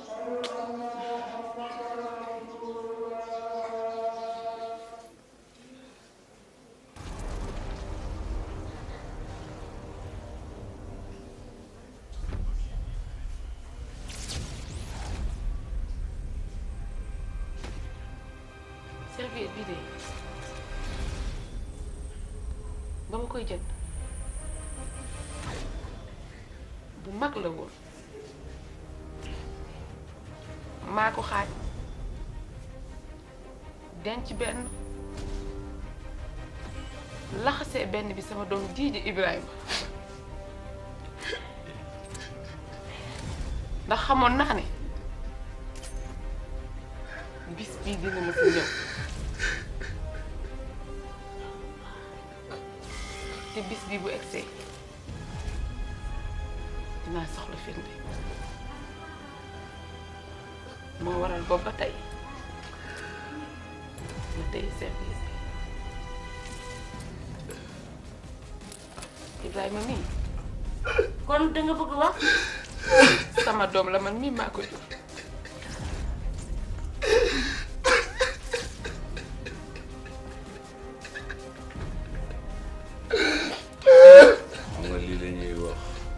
serviette bi de ba ma koy jënd bu mag la woon maa ko xaaj denc benn laxasee benn bi sama doom jii di Ibrahima ndax xamoon naa ne bis bii dina ma si ñëw te bis bii bu egsee dinaa soxla firnde moo waral boobu ba tey ma tey serviette bi Ibrahima mii kon da nga bëgg wax sama doom la man mii maa ko jur xam nga lii la ñuy wax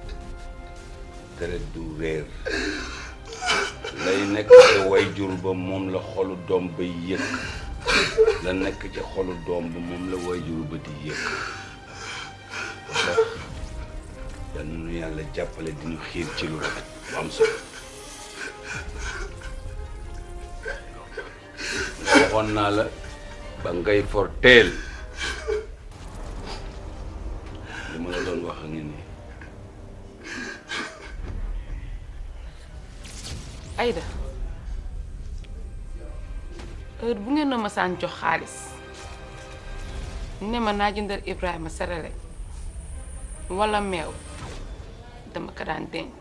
deret du réer lay nekk ca way jur ba moom la xolu doom ba yëg la nekk ca xolu doom ba moom la way jur ba di yëg ndax yal na nu yàlla jàppale diñu xiir ci lu rafet bu am solo nga waxoon naa la ba ngay for teel li ma la doon wax a ngi nii Aïda heure bu ngeen a masaan jox xaalis ne ma naa jëndal Ibrahima serele walla meew dama ko daan denc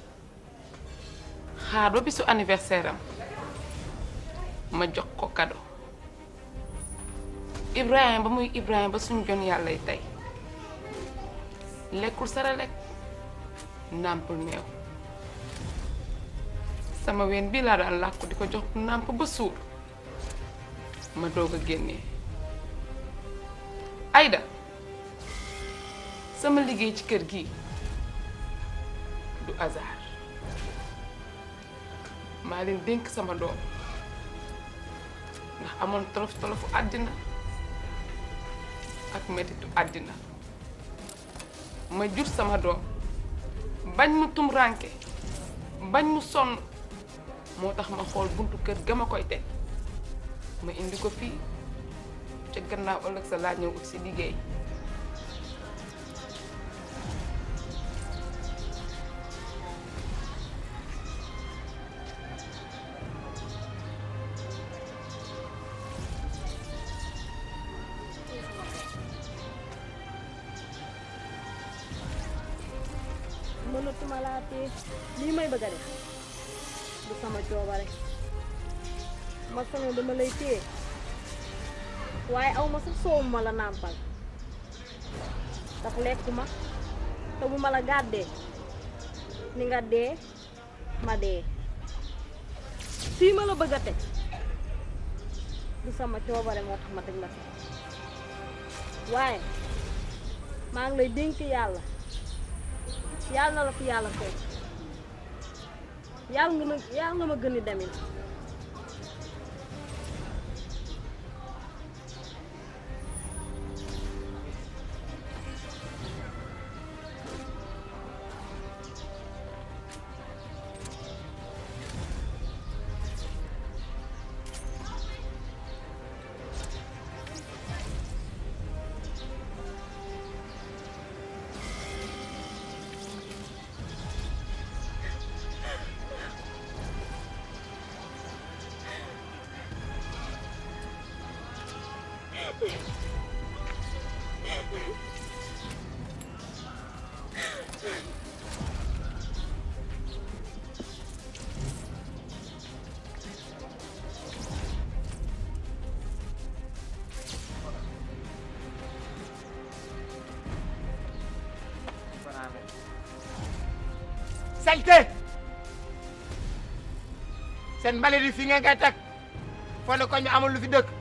xaar ba bisu anniversaire am ma jox ko kado Ibrahima ba muy Ibrahima ba suñ jon yàllay tey lekkul serelek nàmpul meew sama ween bii laa daan làkku di ko jox nàmp ba suur ma doog a génnee Aïda sama liggéey ci kër gi du hasard maa leen dénk sama doom ndax amoon tolof tolofu àddina ak mettitu àddina ma jur sama doom bañ mu tum rànke bañ mu sonn moo tax ma xool buntu kër ga ma koy teg ma indi ko fii ca gannaaw ëllëg sa laa ñëw ut si liggéey mënatuma laa téye lii may bëgg a def du sama coobare ma sañoon dama lay téye waaye aw ma sax soowu ma la nàmpal ndax lekkuma te bu ma la gàddee ni nga dee ma dee fii ma la bëgg a teg du sama coobare moo tax ma teg la fi waaye maa ngi lay dénk yàlla yàlla na la fi yàlla fekk yàlla nga ma yàlla nga ma gën a demin salte seen mbalit yi fi ngeen koy teg foo ne koñ bi amul lu fi dëkk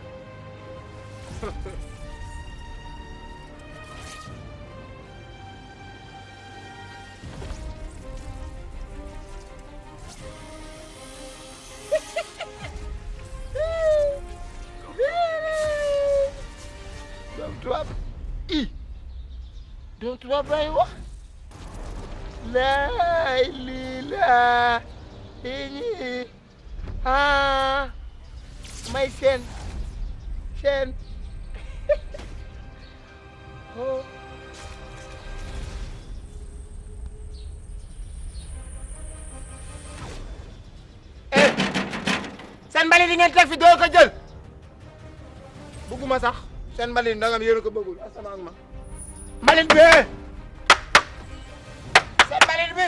doom tubaab i doom tubaab lay wax laay lii laa iñi ah may seen seen oh eh seen mbalit yi ngeen teg fi doo ko jël bëgguma sax seen mbalit ndangam yéen a ko bëggul asamaan ma mbalit bi seen mbalit bi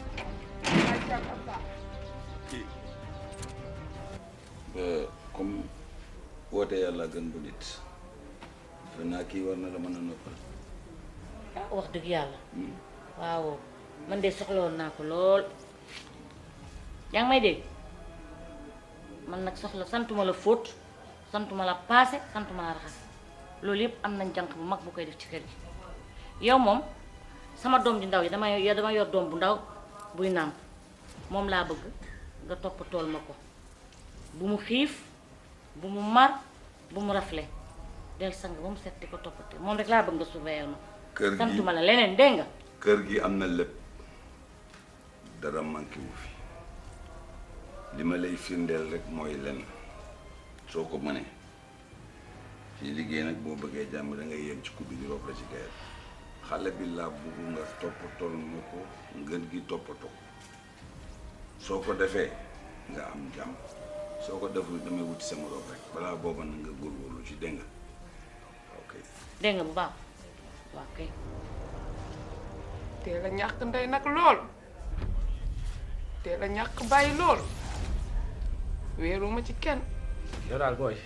comme woote yàlla gën bu nit defe naa kii war na la mën a noppal ah wax dëgg yàlla waaw man de soxlawoon naa ko lool yaa ngi may dégg man nag soxla santuma la fóot santuma la paase santuma la raxas loolu yëpp am nañ jànq bu mag bu koy def ci kër gi yow moom sama doom ji ndaw yi dama yor dama yor doom bu ndaw buy nàmp moom laa bëgg nga toppatool ma ko bu mu xiif bu mu mar bu mu rafle del sang ba mu set di ko toppatee moom rek laa bëgg nga surveiller ma kër gi santuma la leneen dégg nga kër gi am na lépp dara manqué wu fi li ma lay firndeel rek mooy lenn soo ko mënee ci liggéey nag boo bëggee jàmm da ngay yem ci kuddu gi rob la ci gayet xale bi laa bëgg nga toppatool ma ko ngën gi toppatoo soo ko defee nga am jàmm soo ko deful damay wuti sama rob rek balaa booba na nga góorgóorlu ci dégg nga ok dégg nga bu baax waaw kay teel a ñàkk ndey nag lool teel a ñàkk bàyyi lool wéeruma ci kenn yow daal booy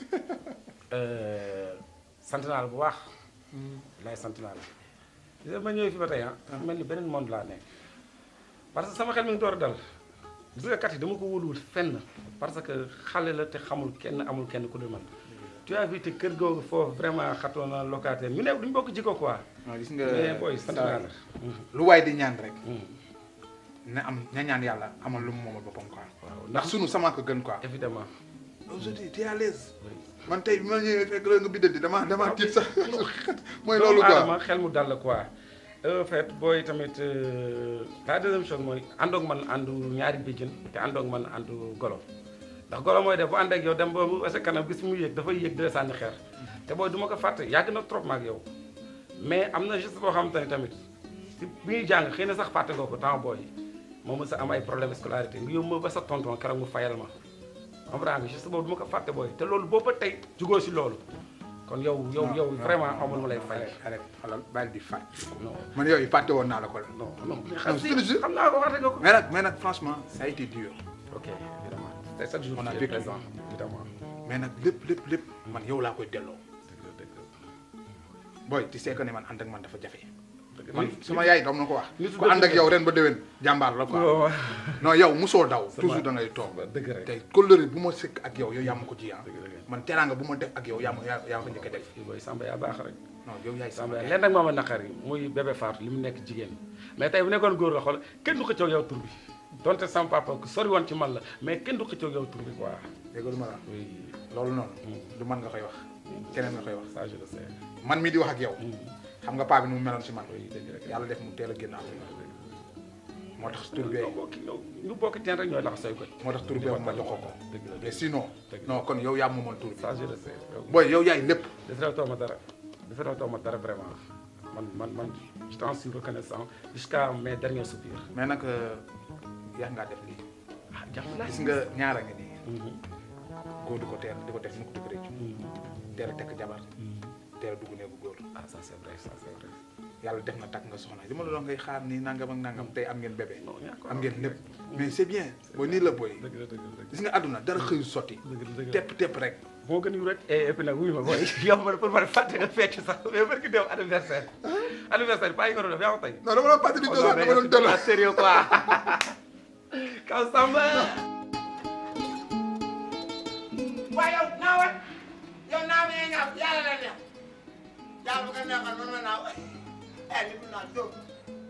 sant naa la bu baax lay sant naa la gis nga ma ñëwee fi ba tey ah mel ni beneen monde laa nekk parce que sama xel mi ngi door a dal gis nga kat yi dama ko wóoluwul fenn parce que xale la te xamul kenn amul kenn ku dul man tu as vu te kër googu foofu vraiment xatoon na locataire ñu ne duñ bokk jikko quoi non gis nga mais booy sant naa la lu waay di ñaan rek na am ña ñaan yàlla amal lu mu moomal boppam quoi ndax sunu sama ko gën quoi évidemment aujourd'hui tu es à l'aise man tey bi ma ñëwee fekk la nga biddanti dama dama tiit sax mooy loolu quoi Adama xel mu dal la quoi en fait booy tamit la deuxième chose mooy àndoog man àndu ñaari béjjën te àndoog man àndu golo ndax golo mooy def bu ànd ak yow dem ba ba sa kanam gis mu yéeg dafay yéeg di la sànni xeer te booy du ma ko fàtte yàgg na trop ma ak yow mais am na juste boo xamante ne tamit si bi ñuy jàng xëy na sax fàtte nga ko temps booy moom sa am ay problème scolarité nga yóbbu ma ba sa tonton keroog mu fayal ma comprends nga juste boobu du ma ko fàtte booy te loolu boobu ba tey jugoo si loolu kon yow yow yow vraiment amul ma lay fay arrête xalal bàyyi di fàtte man yooyu fàtte woon naa la ko non non xam si xam naa ko fàtte nga ko mais nag mais nag franchement ça a été dur ok évidemment te chaque jour on a tu es vécu présent évidemment mais nag lépp lépp lépp man yow laa koy delloo booy tu sais que ne man ànd ak man dafa jafe man sama yaay doom na ko wax nitu ku dëgg ànd ak la. yow ren ba déwén jàmbaar la quoi non yow musoo daw Sama- toujours da ngay toog dëgg rek tey kóllëre bu ma sëkk ak yow yow yaa ma ko ji ah man teraanga bu ma def ak yow yaa ma yaa yaa ko njëkk a def booy Samba yaa baax rek non yow yaay Samba sama leen nag moo ma naqari muy bébé Fatou li mu nekk jigéen mais tey bu nekkoon góor la xool kenn du xëccoog yow tur bi donte sama papa ku sori woon ci man la mais kenn du xëccoog yow tur bi quoi dégg lu ma la loolu noonu du man nga koy wax keneen nga koy wax ça je le sais man mi di wax ak yow xam nga paa bi nu mu meloon si man yàlla def mu teel a génn àdduna moo tax tur bee ñu bokk teen rek ñooy lax say koñ moo tax tur bee ma jox ko ko mais sinon non kon yow yaa moomoon tur bi ça je le sais booy yow yaay lépp defaral ma dara defaral ma dara vraiment man man man je t'en suis reconnaissant jusqu'à mes derniers soupirs mais nag yaa ngaa def lii ah jax na gis nga ñaara nga nii góor du ko teel di ko def mukk di ko réccu teel a tekk jabar teel a dugg néegu góor ah ça c'est vrai ça c'est vrai yàlla def na takk nga soxna li ma la doon ngay xaar nii nangam ak nangam tey am ngeen bébé am ngeen lépp mais c'est bien booy nii la booy gis nga àdduna dara xëyu sotti tepp tepp rek moo gën yu rek et puis nag wuyu ma booy yow ma pour ma fàtte nga fecc sax mais barki dem anniversaire anniversaire pas yi nga doon def yaa ko tey non dama doon fàtte di doon dama doon doon sérieux quoi kaw Samba waaye yow naawal yow naaw nee ñaaw yàlla la neex yàlla bu ko neexal man ma naaw eh li mu naaw jóg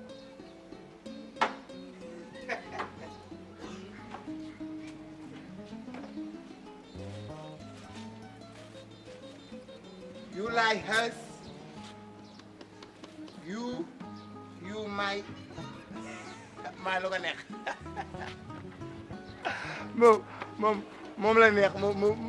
You like us? You, you my, maa lu ko neex. moom moom moom la neex moom moom.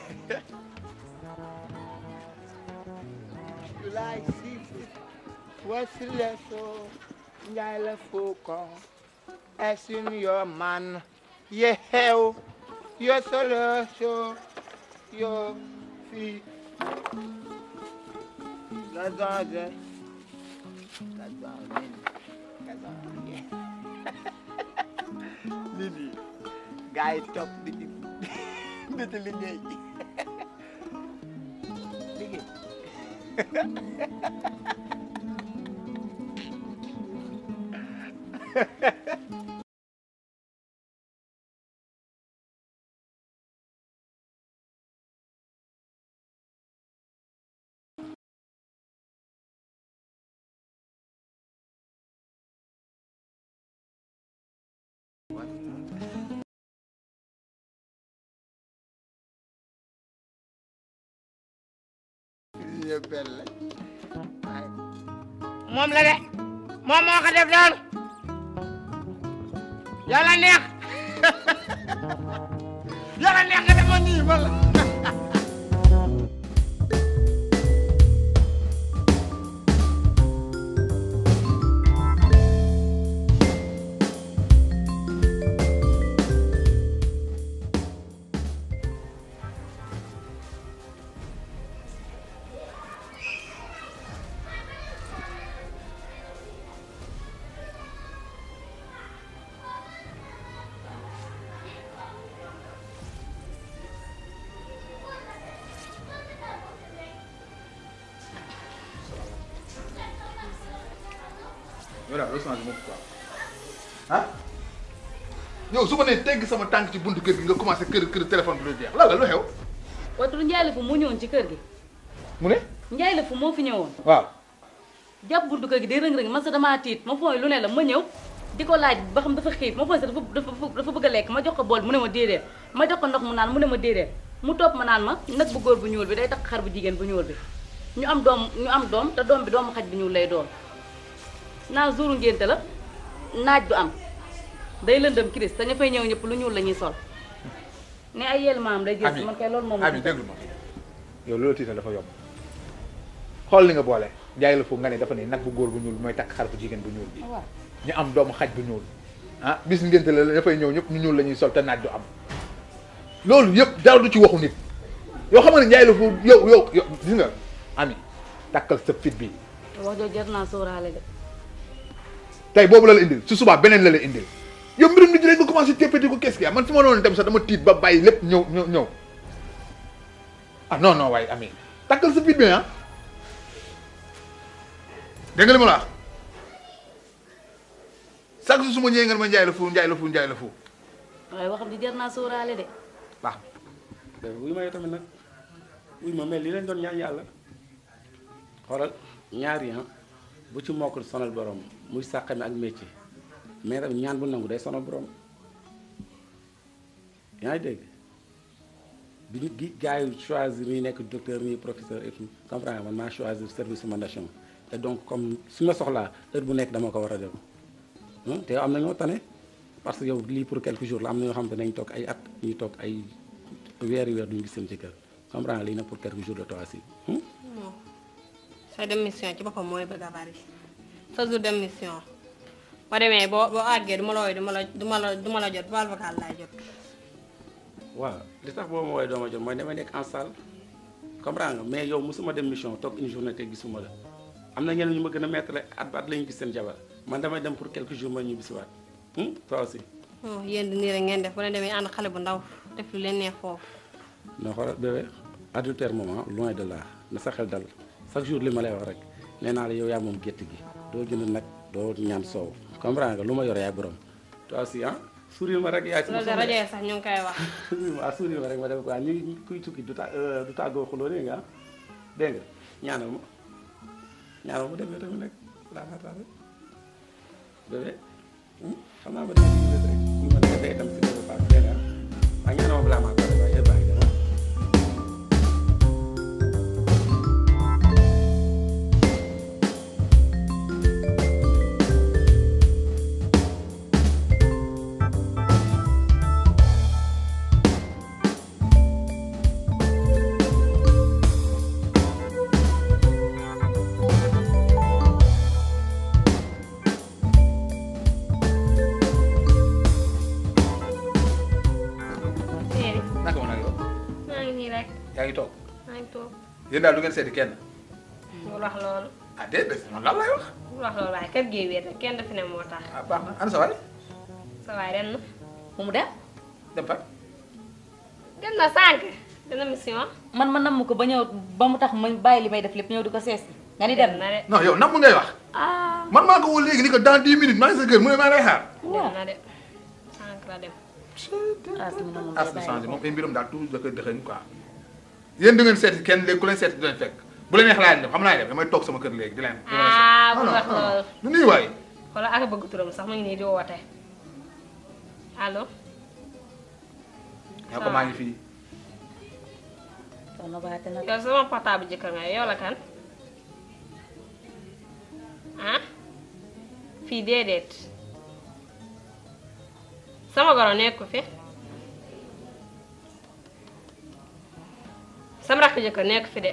You like seafood? What's the lesson? Njaay la foko. As in your man. Ye hell. Your solution. Your feet. That's all there. That's all man. That's all yeah. Lili. Gars yi topp di ci di ci liggéey. Liggéey. moom la de moom moo ko def noonu yàlla neex yàlla neex nga demoon nii ma la yow daal doo changé moom quoi ah yow su ma nee tegg sama tànk ci buntu kër gi nga commencé kër kër téléphone bi lu jeex lan la lu xew watu Njaay la fu moo ñëwoon ci kër gi mu ne Njaay la fu moo fi ñëwoon waaw jàpp buntu kër gi di rëng-rëng man sa damaa tiit ma fooy lu ne la ma ñëw di ko laaj ba xam dafa xiif ma fooy sa dafa dafa dafa bëgg a lekk ma jox ko bool mu ne ma déedéet ma jox ko ndox mu naan mu ne ma déedéet mu topp ma naan ma nag bu góor bu ñuul bi day takk xar bu jigéen bu ñuul bi ñu am doom ñu am doom te doom bi doomu xaj bu ñuul lay doon naa jouru ngénte la naaj du am day lëndëm kiris te ña fay ñëw ñëpp lu ñuul la ñuy sol ne ay yel maam day jël man kay loolu moom ami déglu ma yow loolu tiital dafa yomb xool li nga boole njaay la foofu nga ne dafa ne nag bu góor bu ñuul mooy takk xar bu jigéen bu ñuul bi waaw ñu am doomu xaj bu ñuul ah bis ngénte la ña fay ñëw ñëpp ñu ñuul la ñuy sol te naaj du am loolu yëpp dara du ci waxu nit yoo xam ne njaay la foofu yow yow yow gis nga ami takkal sa fit bi wax jooju jar naa sóoraale de tey boobu la la indil su subaa beneen la la indil yow mbirum nit ñi rek nga commencé téppati ko qu'est-ce qu'il y a man fi ma doon dem sax dama tiit ba bàyyi lépp ñëw ñëw ñëw ah non non waaye ami takkal sa fit bi ah dégg nga li ma la wax chaque jour su ma ñëwee nga ne ma njaay la fu njaay la fu njaay la fu waaye waxam di jar naa sóoraale de baax wuyu ma yow tamit nag oui ma mais li leen doon ñaan yàlla xoolal ñaari ah bu ci mokkul sonal borom muy sàqami ak métier mais tamit ñaan bu nangu day sonal borom yaa ngi dégg bi ñu gi gars yi choisir ñuy nekk docteur ñuy professeur et tout comprendre man maa choisir service de ma nation et donc comme su ma soxlaa heure bu nekk dama ko war a dem te am na ñoo tane parce que yow lii pour quelques jours la am na ñoo xam ne nañ toog ay at ñuy toog ay weeri weer duñu gis seen jëkkër comprendre lii nag pour quelques jours de toi aussi non say dem mission ci boppam mooy bëgg a bari sa jour dem mission ba demee boo boo àggee du ma la wooy du ma la du ma la du ma la jot vocal vocal laay jot waaw li tax boobu ma woowee dooma jot mooy damay nekk en salle comprendre nga mais yow mosuma dem mission toog une journée te gisuma la am na ñeneen ñu ma gën a mettre at ba at la ñu gis seen jabar man damay dem pour quelques jours ma ñu bisiwaat toi aussi oh yéen di nii rek ngeen def bu leen demee ànd xale bu ndaw def lu leen neex foofu non xoolal bébé adultère moment loin de là na sa xel dal chaque jour li ma lay wax rek nee naa la yow yaa moom gétt gi doo jënd nag doo ñaan soow comprendre nga lu ma yor yaay borom toi aussi ah sourire ma rek yaay sama loolu de rajo yi sax ñu ngi koy wax waaw sourire ma rek ma def quoi ñu kuy tukki du ta du tàggoo xuloo dégg nga dégg nga ñaanal ma ñaanal ma demee tamit nag laa ma taal bébé xam naa ma dégg nga rek ñu ma dégg day tam si bébé Fatou dégg nga waaye ñaanal ma balaa maa taal waaye yëpp baa ngi dem naka ma nag yow maa ngi nii rek yaa ngi toog maa ngi toog yéen daal du ngeen seeti kenn bul wax loolu ah déedéet man lan lay wax bul wax loolu waaye kër gee wéet rek kenn dafi ne moo tax ah baax na ana sa waay sa waay dem na mu mu dem dem fa dem na sànq dina mission man ma namm ko ba ñëw ba mu tax ma bàyyi li may def lépp ñëw di ko sees nga ni dem na de non yow nam ngay wax ah man maa ko woo léegi ni ko dans 10 minutes maa ngi sa kër mu ne maa lay xaar dem na de sànq la dem as na changé moom ay mbiram daal toujours da koy dëxëñ quoi yéen du ngeen seeti kenn léegi ku leen seeti du leen fekk bu leen neex laa leen def xam naa def damay toog sama kër léegi di leen di leen ah seet. bul Non, wax non, non. loolu du nuyu waay xoolal ak bëgg turam sax mu ngi nii di woote allo yaa ko maa ngi fii soxna baate nag yow sama portable jëkkër nga yow la kan ah fii déedéet sama goro nekku fi sama rakk jëkkër nekku fi de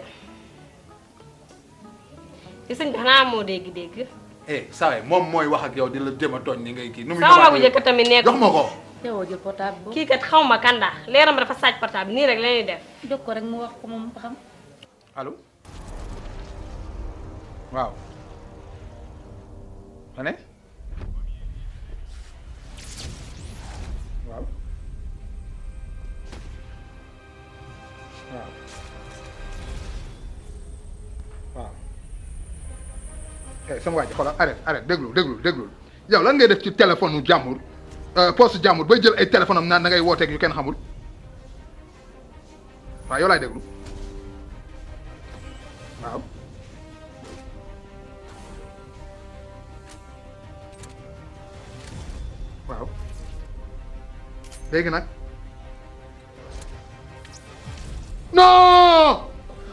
ci sëñ bi xanaa moo dégg-dégg eh saa waay moom mooy wax ak yow di la jéem a tooñ ni ngay kii nu muy sama magu jëkkër tamit nekku jox ma ko teewoo jël portable boobu kii kat xaw ma kanda leeram dafa sàcc portable nii rek la ñuy def jox ko rek mu wax ko moom ba xam allo waaw ma ne waaw waaw waaw eh sama waa ji xoolal arrête arrête déglu déglu déglu yow lan ngay def ci téléphone u jàmbur poste jàmbur bay jël ay téléphone am naan da ngay wooteeg yu kenn xamul waaw yow laay déglu waaw waaw léegi nag non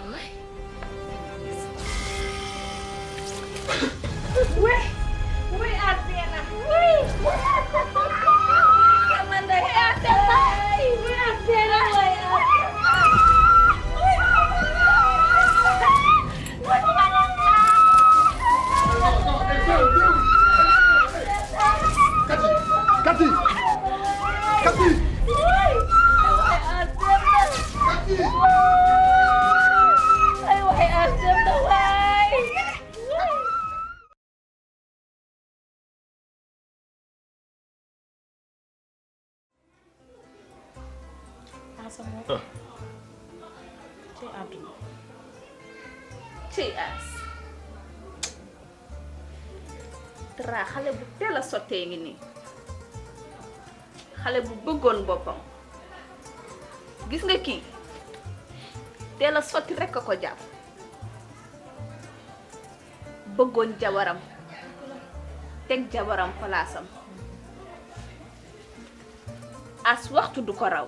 Oui, oui, Athena. Oui. Amanda, Athena. Oui, Athena, oui, Kati Kati Ay, waxay Athena, waay. asama ci àdduna ci as dara xale bu teel a sottee ngi nii xale bu bëggoon boppam gis nga kii teel a sotti rekk a ko jàpp bëggoon jabaram teg jabaram palaasam as waxtu du ko raw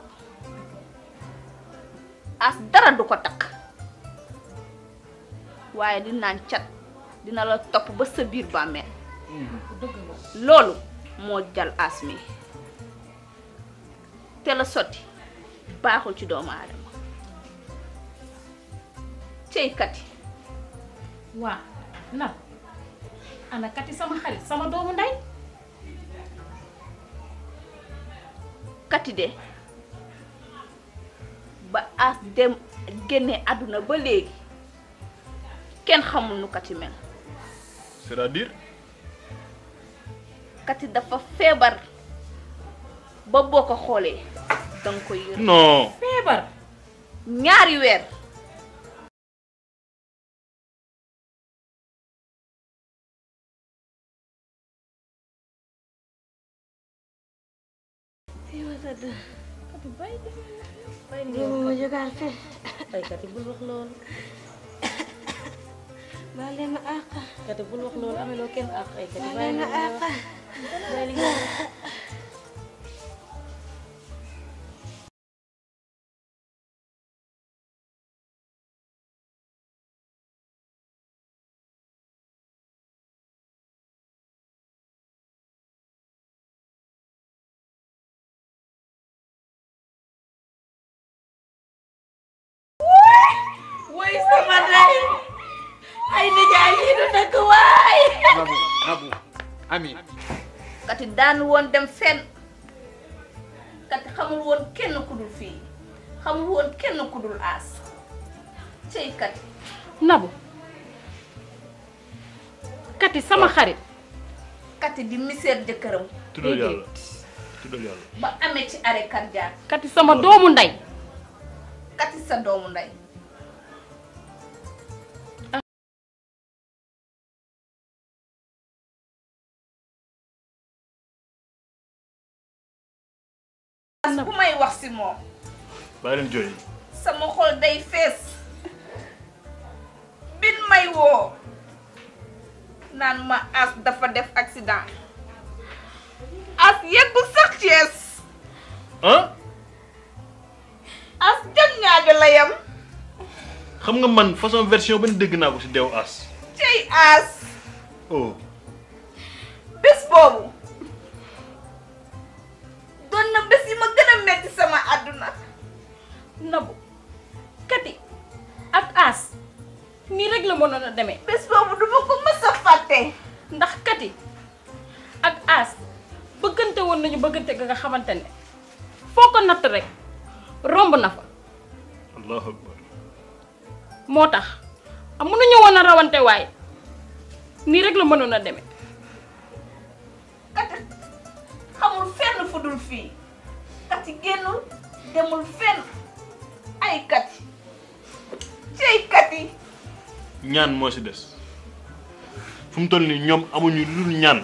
as dara du ko takk waaye di naan cat dina la topp ba sa biir bàmmeel loolu moo jal as mi te la sotti baaxul ci doomu aadama cey kati waa nag ana kati sama xarit sama doomu ndey kati de ba as dem génne àdduna ba léegi kenn xamul nu kati mel c'est-à-dire kati dafa feebar ba boo ko xoolee danga koy yërëm non feebar ñaari weer Yow ma jógaat fi. baykat yi bul wax loolu baal leen ma àq. kat yi bul wax loolu ameloo kenn àq ay kat yi baal bàyyi leen ma li ngay àq. wax. bàyyi li ngay wax. woy sama ndey ay nijaay lii du dëkk waay Nabu Nabu Ami kati daan woon dem fenn kati xamul woon kenn ku dul fii xamul woon kenn ku dul aas cey kati nabu kati sama xarit kati di miseer jëkkëram tuddal yàlla tuddal yàlla ba amee ci arrêt cardiaque kati sama doomu ndey kati sa doomu ndey as bu may wax si moom bàyyi leen jooy sama xol day fees bin may woo naan ma as dafa def accident as yeggul sax Cees ah as jëm ñaajo la yam xam nga man façon version ba dégg naa ko si deew as cey as oh bés boobu doon na bés yi ma gën a metti sama àdduna nabu kati ak as nii rek la mënoon a demee bés boobu duma ko mës a fàtte ndax kati ak as bëggante woon nañu bëggante ga nga xamante ne foo ko natt rek romb na fa allahu akbar moo tax am mënuñu woon a rawante waaye nii rek la mënoon a demee kati xamul fenn fu dul fii kati génnul demul fenn ay kati cey kati ñaan moo si des fu mu toll nii ñoom amuñu lu dul ñaan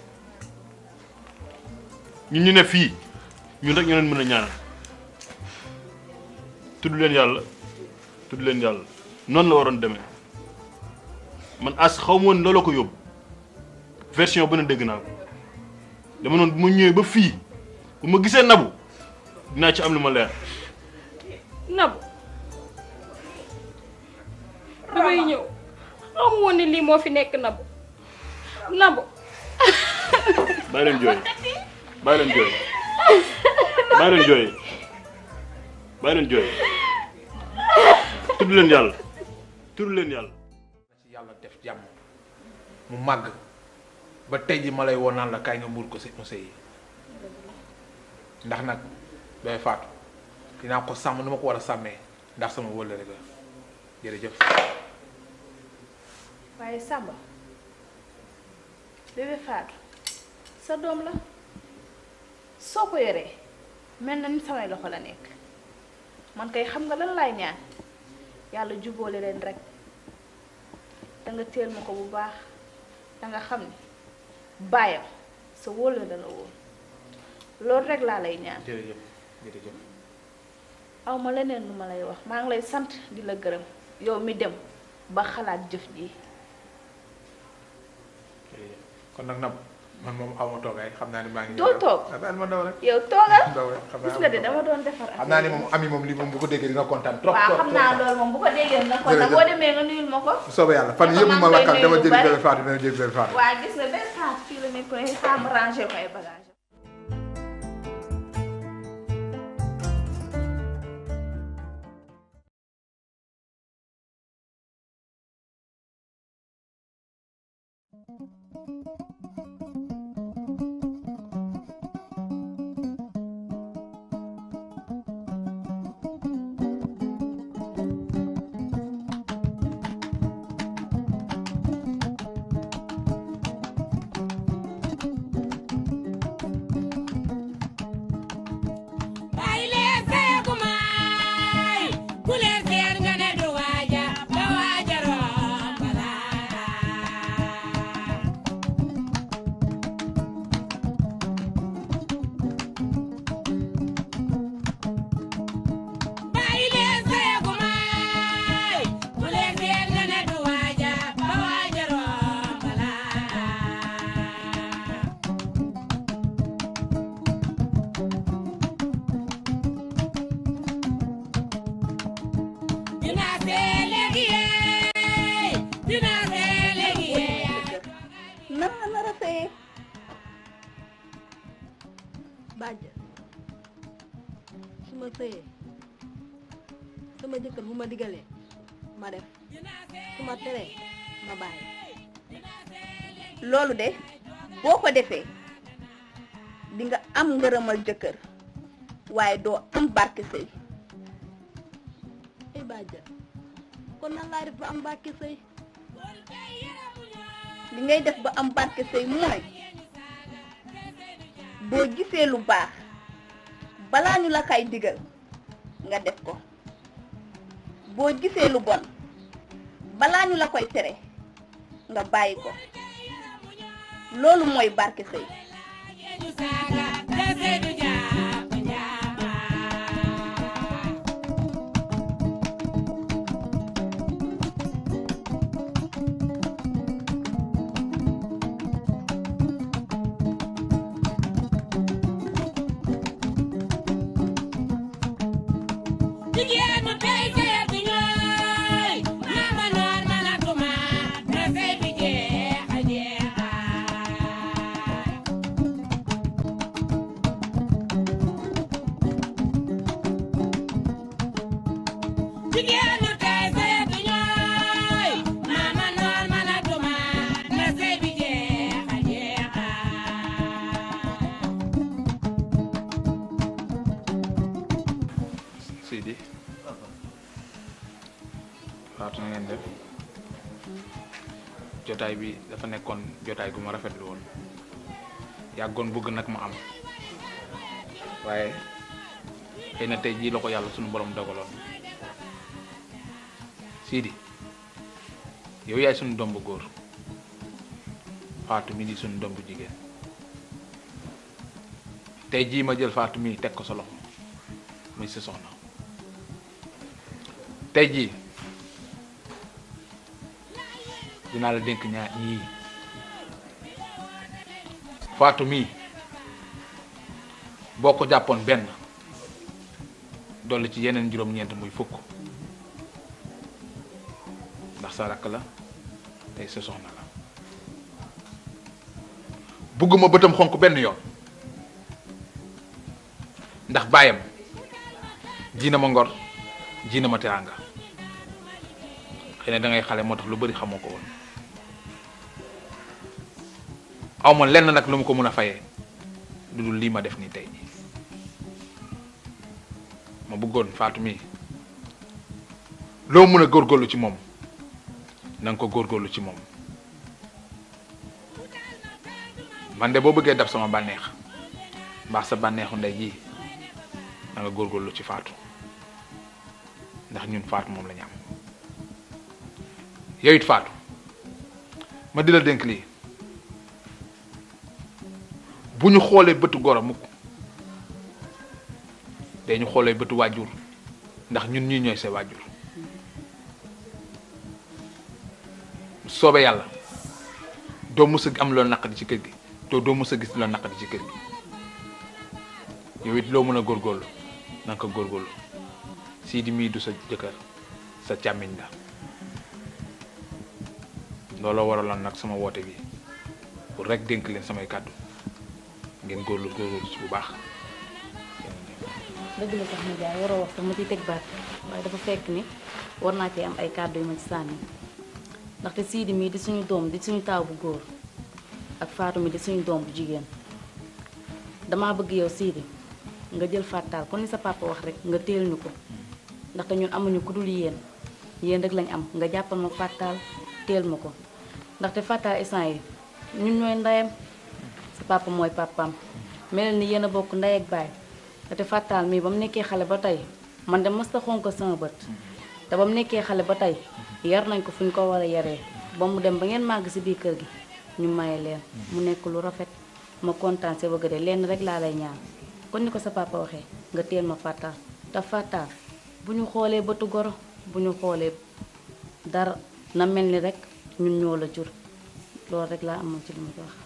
ñun ñu ne fii ñun rek ñu leen mën a ñaanal tudd leen yàlla tudd leen yàlla noonu la waroon demee man as xaw ma woon looloo ko yóbbu version bu ne dégg naa ko dama noonu bu ma ñëwee ba fii bu ma gisee nabu dinaa ci am lu ma leer nabu bi may ñëw xamu woon ne lii moo fi nekk nabu nabu bàyyi leen jooy bàyyi leen jooy bàyyi leen jooy bàyyi leen jooy tudd leen yàlla tudd leen yàlla ci yàlla def jàmm mu màgg ba tey ji ma lay woo naan la kaay nga muur ko si mu sëy ndax nag day faatu dinaa ko sàmm nu ma ko war a sàmmee ndax sama wëllëre ga jërëjëf waaye Samba bébé Fatou sa doom la soo ko yoree mel na ni samay loxo la nekk man kay xam nga lan laay ñaan yàlla jubóole leen rek da nga teel ma ko bu baax da nga xam ni baayam sa wóola la la woon loolu rek laa lay ñaan jërëjëf jërëjëf aw ma leneen lu ma lay wax maa ngi lay sant di la gërëm yow mi dem ba xalaat jëf ji kon nag nab man moom aw ma toogaay xam naa ni maa ngi. doo toog ah baal ma daw rek. yow toogal daw rek xam naa gis nga de dama doon defar xam naa ni moom ami moom li moom bu ko déggee dina kontaan trop waaw trop xam naa loolu moom bu ko déggee na kon nag boo demee nga nuyul ma ko bu soobee yàlla fan Dafa yëpp maa ma ngi lakkal lay dama nuyu lu jëli bari. bébé Fatou dama jëli bébé Fatou. waa gis nga benn saat fii la nekk ne xaar ma ranger ko ay bagage Bàyyi leen seeku maay ku leen seet nga ne du waaja ba waaja romb la bàyyi leen seeku maay ku leen seet nga ne du waaja ba waaja romb la dinaa see léegi yee dinaa see léegi yee nan nga nar a sëyee bàjj su ma sëyee sama jëkkër bu ma digalee ma def su ma teree ma bàyyi loolu de boo ko defee di nga am ngërëmal jëkkër waaye doo am barke sëy ay bàjj kon nan laa def ba am barke sëy li ngay def ba am barke sëy mooy boo gisee lu baax balaa ñu la kay digal nga def ko boo gisee lu bon balaa ñu la koy tere nga bàyyi ko loolu mooy barke sëy jigéenu tey seet bi ñooy maama noor manatuma na sey bi jeex a jeexa jigéenu tey seet bi ñooy maama noor manatuma na sey bi jeex a jeexa Sidi Fatou na ngeen def jotaay bi dafa nekkoon jotaay gu ma rafetlu woon yàggoon bëgg nag ma am waaye xëy na tey jii la ko yàlla sunu borom dogaloon Sidi yow yaay sunu doom bu góor Fatou mi di sunu doom bu jigéen tey jii ma jël Fatou mi teg ko sa loxo muy sa soxna tey jii dinaa la dénk ñaar ñii Fatou mii boo ko jàppoon benn dolli ci yeneen juróom-ñeent muy fukk ndax sa rakk la tey sa soxna la bugguma bëtam xonk benn yoon ndax baayam ji na ma ngor ji na ma teraanga xëy na da ngay xale moo tax lu bari xamoo ko woon aw ma lenn nag lu ma ko mën a fayee lu dul lii ma def nii tey ma bëggoon Fatou mii loo mën a góorgóorlu ci moom na nga ko góorgóorlu ci moom man de boo bëggee dab sama bànneex mbaax sa bànneexu ndey ji na nga góorgóorlu ci Fatou ndax ñun Fatou moom la ñu am yow it Fatou ma di la dénk lii bu ñu xoolee bëtu goro mukk dañu xoolee bëtu waajur ndax ñun ñii ñooy sa waajur soobee yàlla doo mës a am loo naqadi ci kër gi te doo mës a gis loo naqadi ci kër gi yow it loo mën a góorgóorlu na nga ko góorgóorlu Sidi mii du sa jëkkër sa càmmiñ la looloo waraloon nag sama woote bi pour rek dénk leen samay kàddu ngeen góorlu góorgóorlu ci bu baax dëgg la sax ma jaay waroo wax sax ma ciy teg baat waaye dafa fekk ni war naa cee am ay kàddu yu ma ci sànni ndaxte Sidi mii di suñu doom di suñu taaw bu góor ak Fatou mi di suñu doom bu jigéen damaa bëgg yow Sidi nga jël fàttaal kon ni sa papa wax rek nga teel ñu ko ndaxte ñun amuñu ku dul yéen yéen rek lañ am nga jàppal ma fàttaal teel ma ko ndaxte fàttaal instant yi ñun ñooy ndeyam sa papa mooy papaam mel ni yéen a bokk ndey ak baay te fàttaal mii ba mu nekkee xale ba tey man de mës ta xonk sama bët te ba mu nekkee xale ba tey yar nañ ko fu ñu ko war a yaree ba mu dem ba ngeen màgg si biir kër gi ñu maye leen mu nekk lu rafet ma kontaan see bëgg de lenn rek laa lay ñaan kon ni ko sa papa waxee nga teel ma fàttaal te fàttaal bu ñu xoolee bëtu goro bu ñu xoolee dara na mel ni rek ñun ñoo la jur loolu rek laa amoon ci li ma ci wax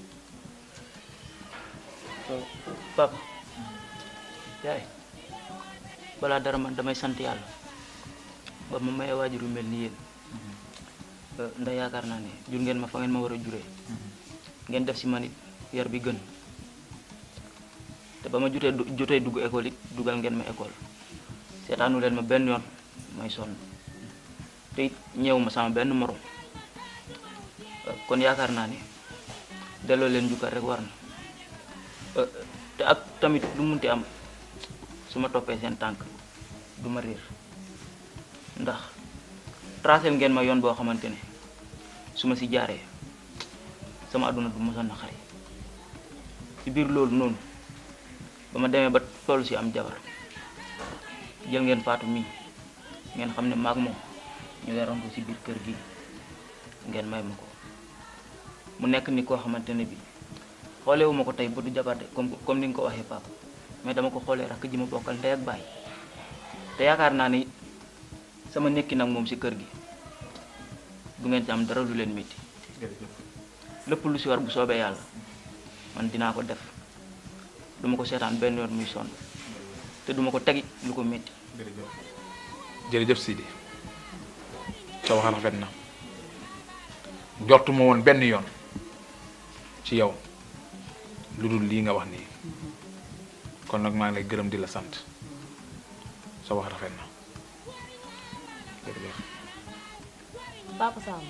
papa yaay balaa dara man damay sant yàlla ba ma maye waajur yu mel ni yéen ndax yaakaar naa ne jur ngeen ma fa ngeen ma war a juree ngeen def si man it yar bi gën te ba ma jutee jotee dugg école it dugal ngeen ma école seetaanu leen ma benn yoon may sonn te it ñëw ma sama benn morom kon yaakaar naa ne delloo leen njukkal rek war na te ak tamit lu munti am su ma toppee seen tànk du ma réer ndax tracé ngeen ma yoon boo xamante ne su ma si jaaree sama àdduna du mosoon na xari ci biir loolu noonu ba ma demee ba toll si am jabar jël ngeen faatu mii ngeen xam ne maag moom ñu weroon ko si biir kër gi ngeen may ma ko mu nekk ni koo xamante ne bi xoolewu ma ko tey bu du jabar de comme comme ni nga ko waxee papa mais dama ko xoolee rakk ji ma bokkal ndey ak baay te yaakaar naa ni sama nekki nag moom si kër gi du ngeen ci am dara lu leen métti lépp lu si war bu soobee yàlla man dinaa ko def duma ko seetaan benn yoon muy sonn te duma ko tegi lu ko métti jërëjëf Sidi sa wax rafet na jortuma woon benn yoon ci yow lu dul lii nga wax nii kon nag maa ngi lay gërëm di la sant sa wax rafet na jërëjëf Papa Sam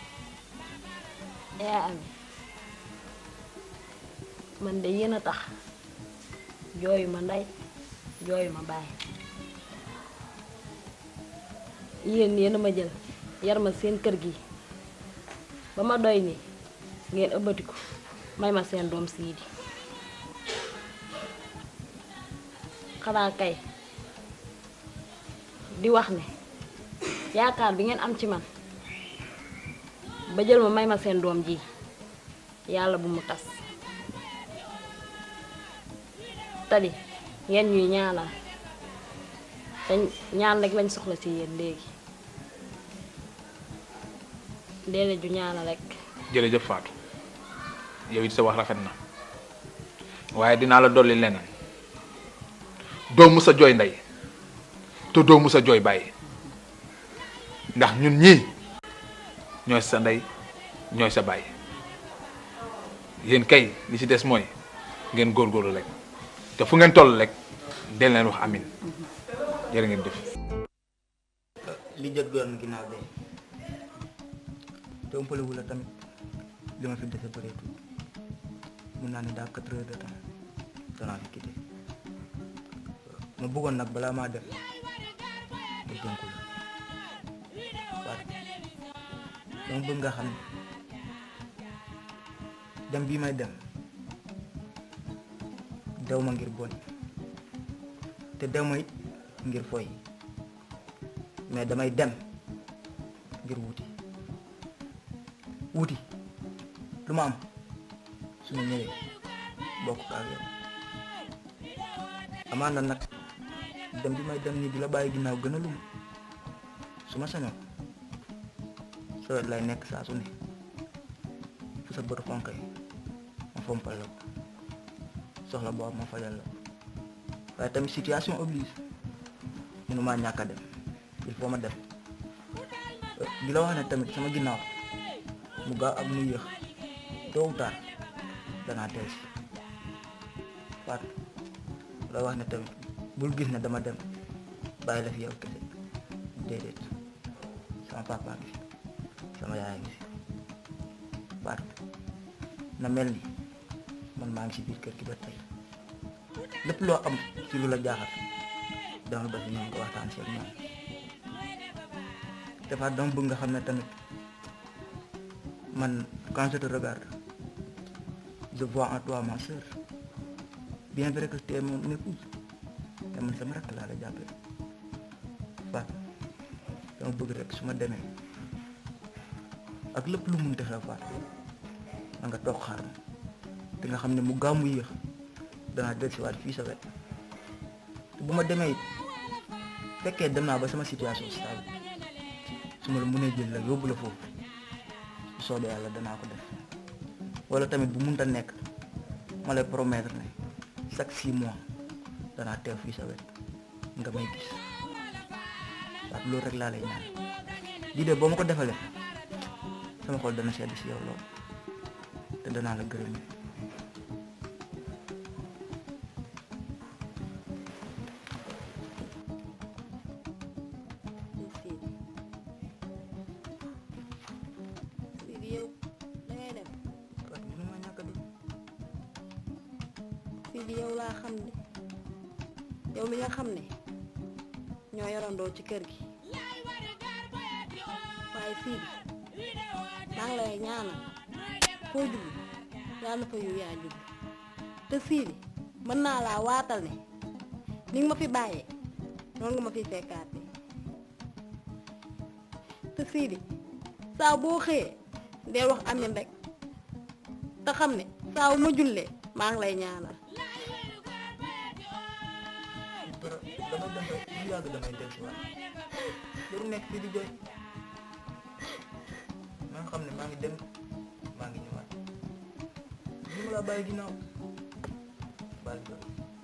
yaa am man de yéen a tax jooyu ma ndey jooyu ma baay yéen yéen a ma jël yar ma seen kër gi ba ma doy ni ngeen ëbbatiku may ma seen doom Sidi xanaa kay di wax ne yaakaar bi ngeen am ci man ba jël ma may ma seen doom ji yàlla bu mu tas tadi ngeen ñuy ñaanal te ñaan rek lañ soxla ci yéen léegi déedéet ju ñaanal rek jërëjëf Fatou yow it sa wax rafet na waaye dinaa la dolli leneen doo mus a jooy ndey te doo mus a jooy bàyyi ndax ñun ñii ñooy sa ndey ñooy sa bàyyi yéen kay li ci des mooy ngeen góorgóorlu rek te fu ngeen toll rek del leen wax amin jërë ngeen def li jot goon ginnaaw de te ëmpalewu la tamit li ma fi dese bëreetul mun naa ne daa quatre heures de temps danaa fi quitté ma bëggoon nag balaa maa def ma dénku la waaye dama bëgg nga xam ne dem bii may dem dew ma ngir bon te dew ma it ngir foy mais damay dem ngir wuti wuti lu ma am su ma ñëwee bokk ko ak yow amaan na nag dem bi may dem nii di la bàyyi ginnaaw gën a lum su ma sañoon sa wet lay nekk saa su ne fu sa bët xonk yi ma fompal la ko soxla boo am ma fajal la ko waaye tamit situation oblige mënumaa ñàkk a dem il faut ma dem di la wax ne tamit sama ginnaaw mu gaaw ak mu yéex tôt ou tard danaa teel si Fatou la wax ne tamit bul gis ne dama dem bàyyi la fi yow kese déedéet sama papa ngi fi sama yaay ngi fi Fatou na mel ni man maa ngi si biir kër gi ba tey lépp loo am ci lu la jaaxal dama ba fi ñoom nga waxtaan si ak ñoom te Fatou dama bëgg nga xam ne tamit man quand je te regarde je vois en toi ma soeur bien vrai que tu es mon épouse te man sama rakk laa la jàppee Fatou dama bëgg rek su ma demee ak lépp lu mun xew Fatou na nga toog xaar ma te nga xam ne mu gaaw mu yéex danaa dellusiwaat fii sa wet te bu ma demee it fekkee dem naa ba sama situation stable su ma la mënee jël la yóbbu la foofu bu soobee yàlla danaa ko def wala tamit bu munta nekk ma lay promettre ne chaque six mois danaa teew fii sa wet nga may gis waaw loolu rek laa lay ñaan lii de boo ma ko defalee sama xol dana sedd si yow lool te danaa la gërëm Sidi yow dangay dem Sidi yow laa xam ne yow mi nga xam ne ñoo yorandoo ci kër gi waaye Sidi maa ngi lay ñaanal foo jublu yàlla na fa yu yaa jublu te Sidi mën naa laa waatal ne ni nga ma fi bàyyee noonu nga ma fi fekkaate te Sidi saa boo xëyee deel wax amin rek te xam ne saa wu ma jullee maa ngi lay ñaanal dama dem rek lu yàgg damay del si waat loolu nekk fii di jooy maa ngi xam ne maa ngi dem maa ngi ñëwaat li ma la bàyyi ginnaaw baal jooy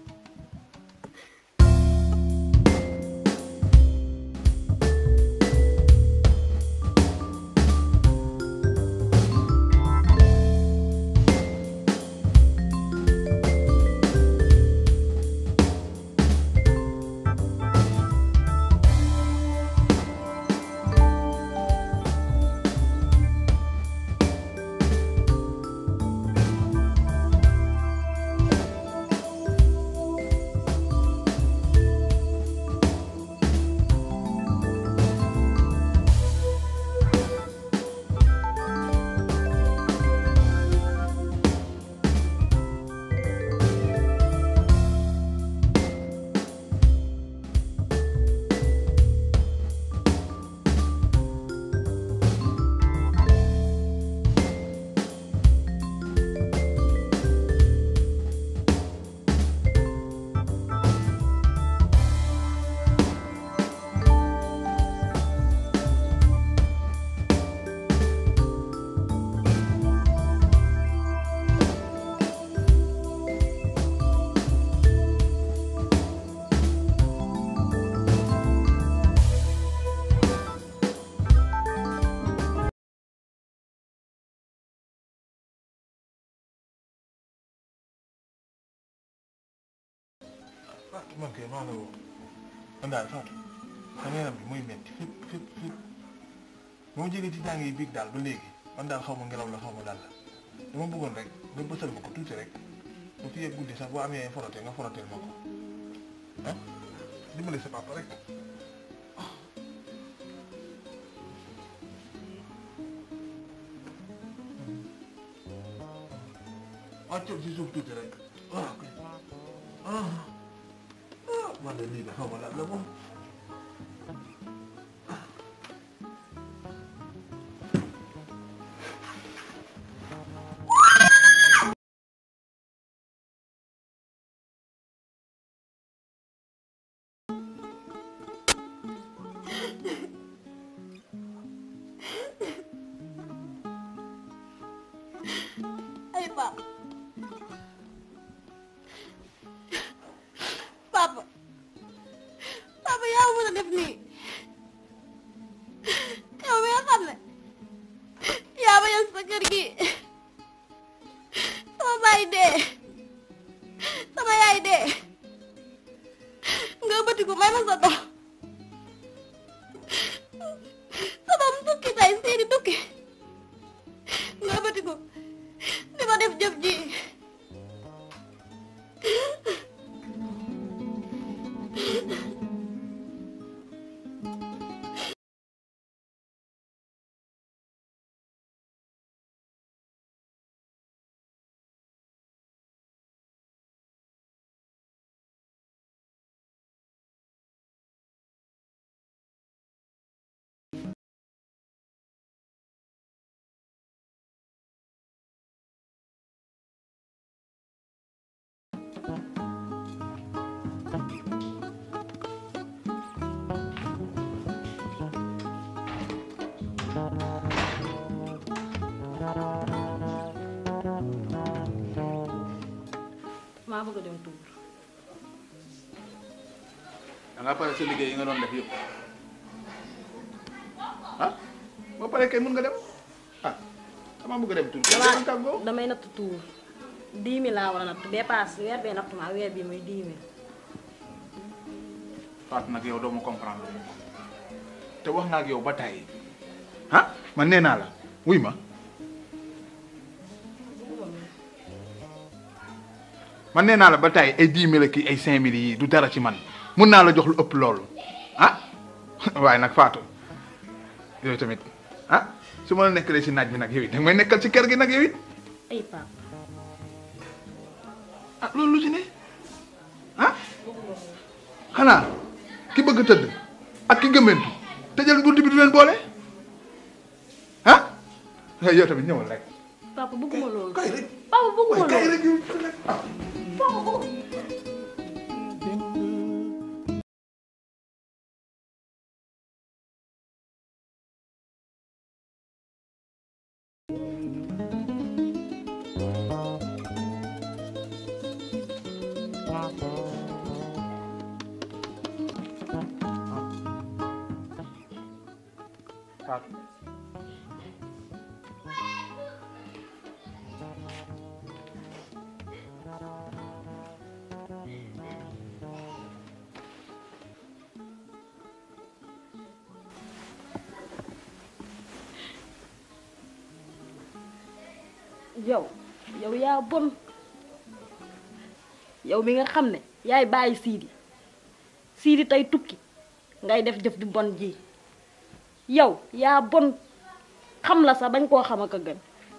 Fatou man kay maa la woo man daal Fatou sama yaram bi muy metti fépp fépp fépp ba ma jógee ci jàng yi biig daal ba léegi man daal xaw ma ngelaw la xaw ma daal la dama bëggoon rek nga bësal ma ko tuuti rek ba fi yegg guddi sax boo amee forote nga foroteel ma ko ah dimbali sa papa rek wàccal si suuf tuuti rek ah ok ah ah man de lii de xaw ma lan la moom sa kër gi sama baay dee sama yaay dee nga bëtiku may ma sa dox sa doom tukki tay seeni tukki nga bëtiku di ma def jëf ji maa bëgg a dem tuur da nga pare sa liggéey yi nga doon def yëpp ah boo paree kay mun nga dem ah dama bëgg a dem tuur damaa kàggoo damay natt tuur dix mille laa war a natt dépasse weer bee natt ma weer bi muy dix mille Fatou nag yow doo ma comprendre lu ko te wax naa ak yow ba tàyyi ah man nee naa la wuy ma man nee naa la ba tàyyi ay dix mille kii ay cinq mille yi du dara ci man mun naa la jox lu ëpp loolu ah waaye nag Fatou yooyu tamit ah su ma la nekkalee si naaj bi nag yow it danga may nekkal ci kër gi nag yow it ay pap ah loolu lu ci ne ah xanaa ki bëgg tëdd ak ki gëmmentu tëjal bunt bi du leen boole ah yow tamit ñëwal rek papa bëgguma loolu kay rek papa bëgguma kay loolu rek yow Fatou yow yow yaa bon yow mi nga xam ne yaay bàyyi siidi siidi tey tukki ngay def jëf di bon ji yow yaa bon xam la sax bañ koo xam ak a gën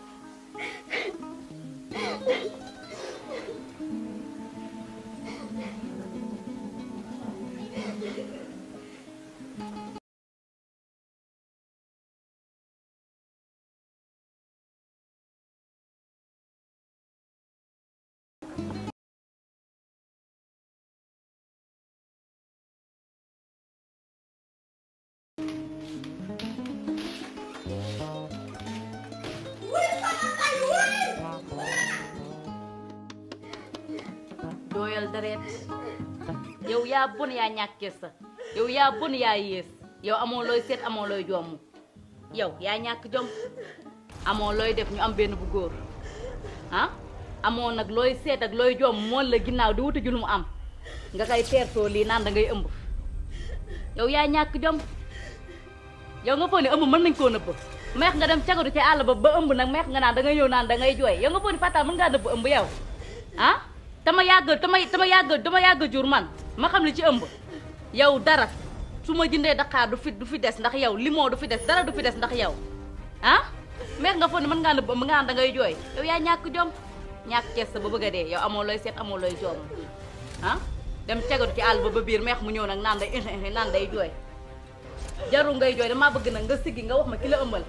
dooyal deret yow yaa bon yaa ñàkkee sa yow yaa bon yaa yées yow amoo looy seet amoo looy jomm yow yaa ñàkk jom amoo looy def ñu am benn bu góor ah amoo nag looy seet ak looy jomm mool la ginnaaw di wuti ju lu mu am nga koy teertoo lii naan da ngay ëmb yow yaa ñàkk jom yow nga foog ne ëmb mën nañ koo nëbb meex nga dem cagatu ci àll ba ba ëmb nag meex nga naan da ngay ñëw naan da ngay jooy yow nga foog ne Fatal mën ngaa nëbb ëmb yow ah tama yàgg tama tama yàgg dama yàgg jur man ma xam li ci ëmb yow dara su ma jëndee Dakar du fi du fi des ndax yow limon du fi des dara du fi des ndax yow ah meex nga foog ne mën ngaa nëbb ëmb nga naan da ngay jooy yow yaa ñàkk jom ñàkk kees sa ba bëgg a dee yow amoo looy seet amoo looy joom ah dem cagatu ci àll ba ba biir meex mu ñëw nag naan day naan day jooy jarul ngay jooy damaa bëgg nag nga siggi nga wax ma ki la ëmbal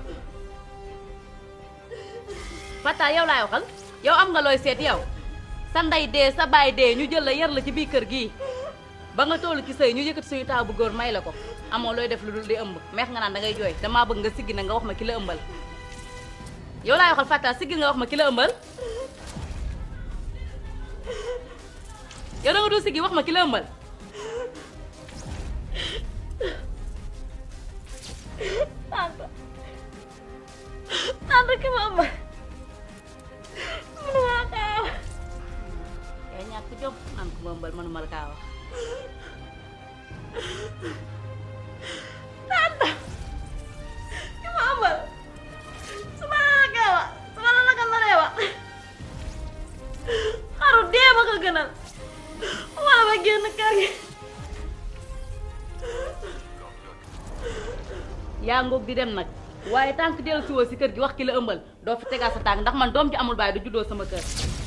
Fata yow laay waxal yow am nga looy seet yow sa ndey dee sa baay dee ñu jël la yar la ci biir kër gii ba nga toll ci sëy ñu yëkkati suñu taaw bu góor may la ko amoo looy def lu dul di ëmb meex nga naan da ngay jooy damaa bëgg nga siggi nag nga wax ma ki la ëmbal yow laay waxal Fata siggi nga wax ma ki la ëmbal yow da nga dul siggi wax ma ki la ëmbal tante tante tante ki ma ëmbal mënuma kaa wax yaa ñàkk jom naan ko mbambal mënuma la kaa wax tante ki ma ëmbal su ma la kaa wax su ma la la ko naree wax xaru dee ma ko gënal wala ma génn kër gi yaa ngoog di dem nag waaye tànk dellu si woo si kër gi wax ki la ëmbal doo fi tegaat sa tànk ndax man doom ji amul baay du juddoo sama kër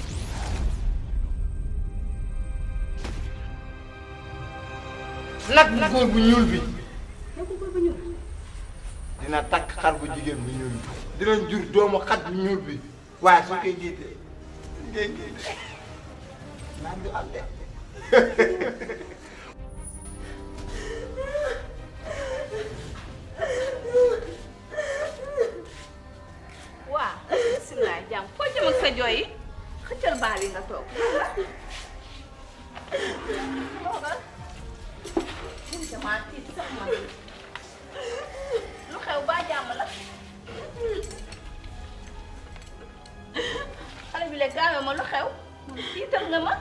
nag bu góor bu ñuul bi nekkul góor bu ñuul dina takk xar bu jigéen bu ñuul bi dinañ jur doomu xat bu ñuul bi waaye su koy jiite ngeen jiite naan du am de waa bisimilah jàmm foo jëm ak sa jooy yi xëccal baal yi nga toog toogal mun damaa tiit sax man lu xew baa jàmm la xale bi le gaawe ma lu xew man tiital nga ma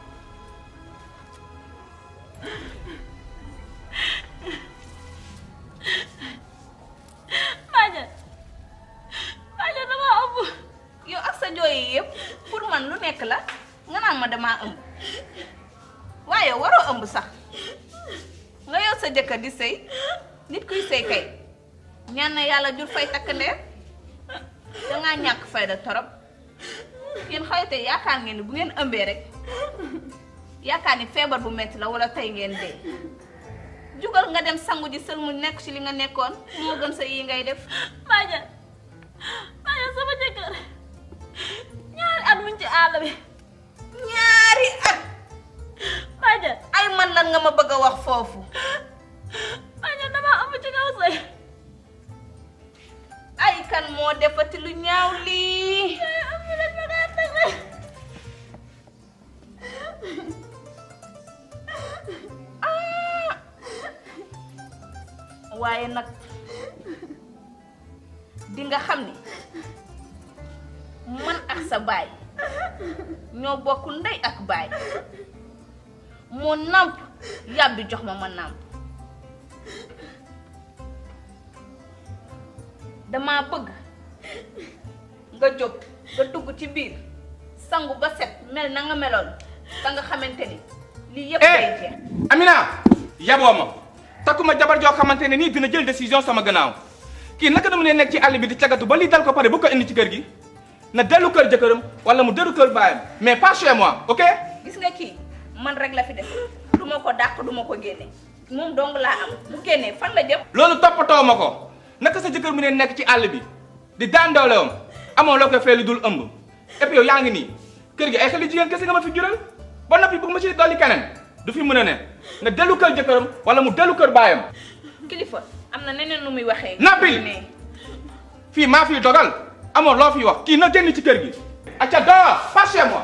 Badiane Badiane dama ëmb yow ak sa jooy yi yëpp pour man lu nekk la nga naan ma damaa ëmb waaye waroo ëmb sax nga yow sa jëkkër di sëy nit kuy sëy kay ñaan na yàlla jur fay takk ndeer dangaa ñàkk fayda torop yéen xawite yaakaar ngeen ni bu ngeen ëmbee rek yaakaar ni feebar bu metti la wala tey ngeen dee jugal nga dem sangu ji sël mu nekk ci li nga nekkoon moo gën sa yi ngay def Badiane Badiane sama jëkkër ñaari at muñ ci àll bi ñaari at Badiane ay man lan nga ma bëgg a wax foofu Badiane dama ëmb ci kaw sëy ay kan moo defati lu ñaaw lii am ñu leen ma kaa teg rek waaye nag di nga xam ni man ak sa baay ñoo bokk ndey ak baay mu nàmp yàbbi jox ma ma nàmp dama bëgg nga jóg nga dugg ci biir sangu ba set mel na nga meloon ba nga xamante ni lii yëpp day jeex Amina yaboo ma takkuma jabar joo xamante ne nii dina jël décision sama gannaaw kii naka dama ne nekk ci àll bi di cagatu ba lii dal ko pare bu ko indi ci kër gi na dellu kër jëkkëram wala mu dellu kër baayam mais pas chez moi ok. gis nga kii man rek la fi def du ma ko dàq du ma ko génne moom dong laa am bu génnee fan la jëm loolu toppatoo ma ko naka sa jëkkër mu ne nekk ci àll bi di daan doolewam amoo loo koy fay lu dul ëmb et puis yow yaa ngi nii kër gi ay xale jigéen kese nga ma fi jural ba noppi bëgg ma ci dolli keneen du fi mën a ne nga dellu kër jëkkëram wala mu dellu kër baayam. kilifa am na neneen nu muy waxee Nabil fii maa fiy dogal amoo loo fi wax kii na génn ci kër gi. acca dehors pas chez moi.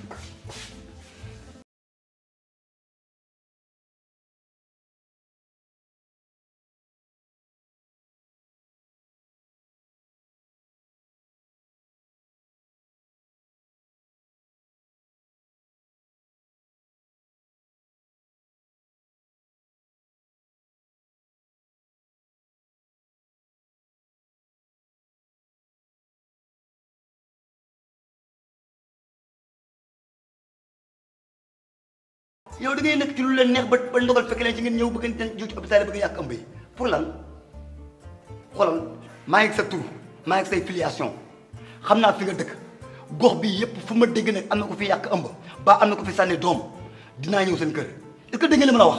yow da ngay nekk ci lu leen neex ba ba ndogal fekk leen ci ngeen ñëw bëgg ngeen jiw ci hôpital bëgg yàq ëmb yi pour lan xoolal maa ngi sa tur maa ngi say filiation xam naa fi nga dëkk gox bi yépp fu ma dégg nag am na ko fi yàq ëmb ba am na ko fi sànni doom dinaa ñëw seen kër est-ce que dégg ngeen li ma la wax.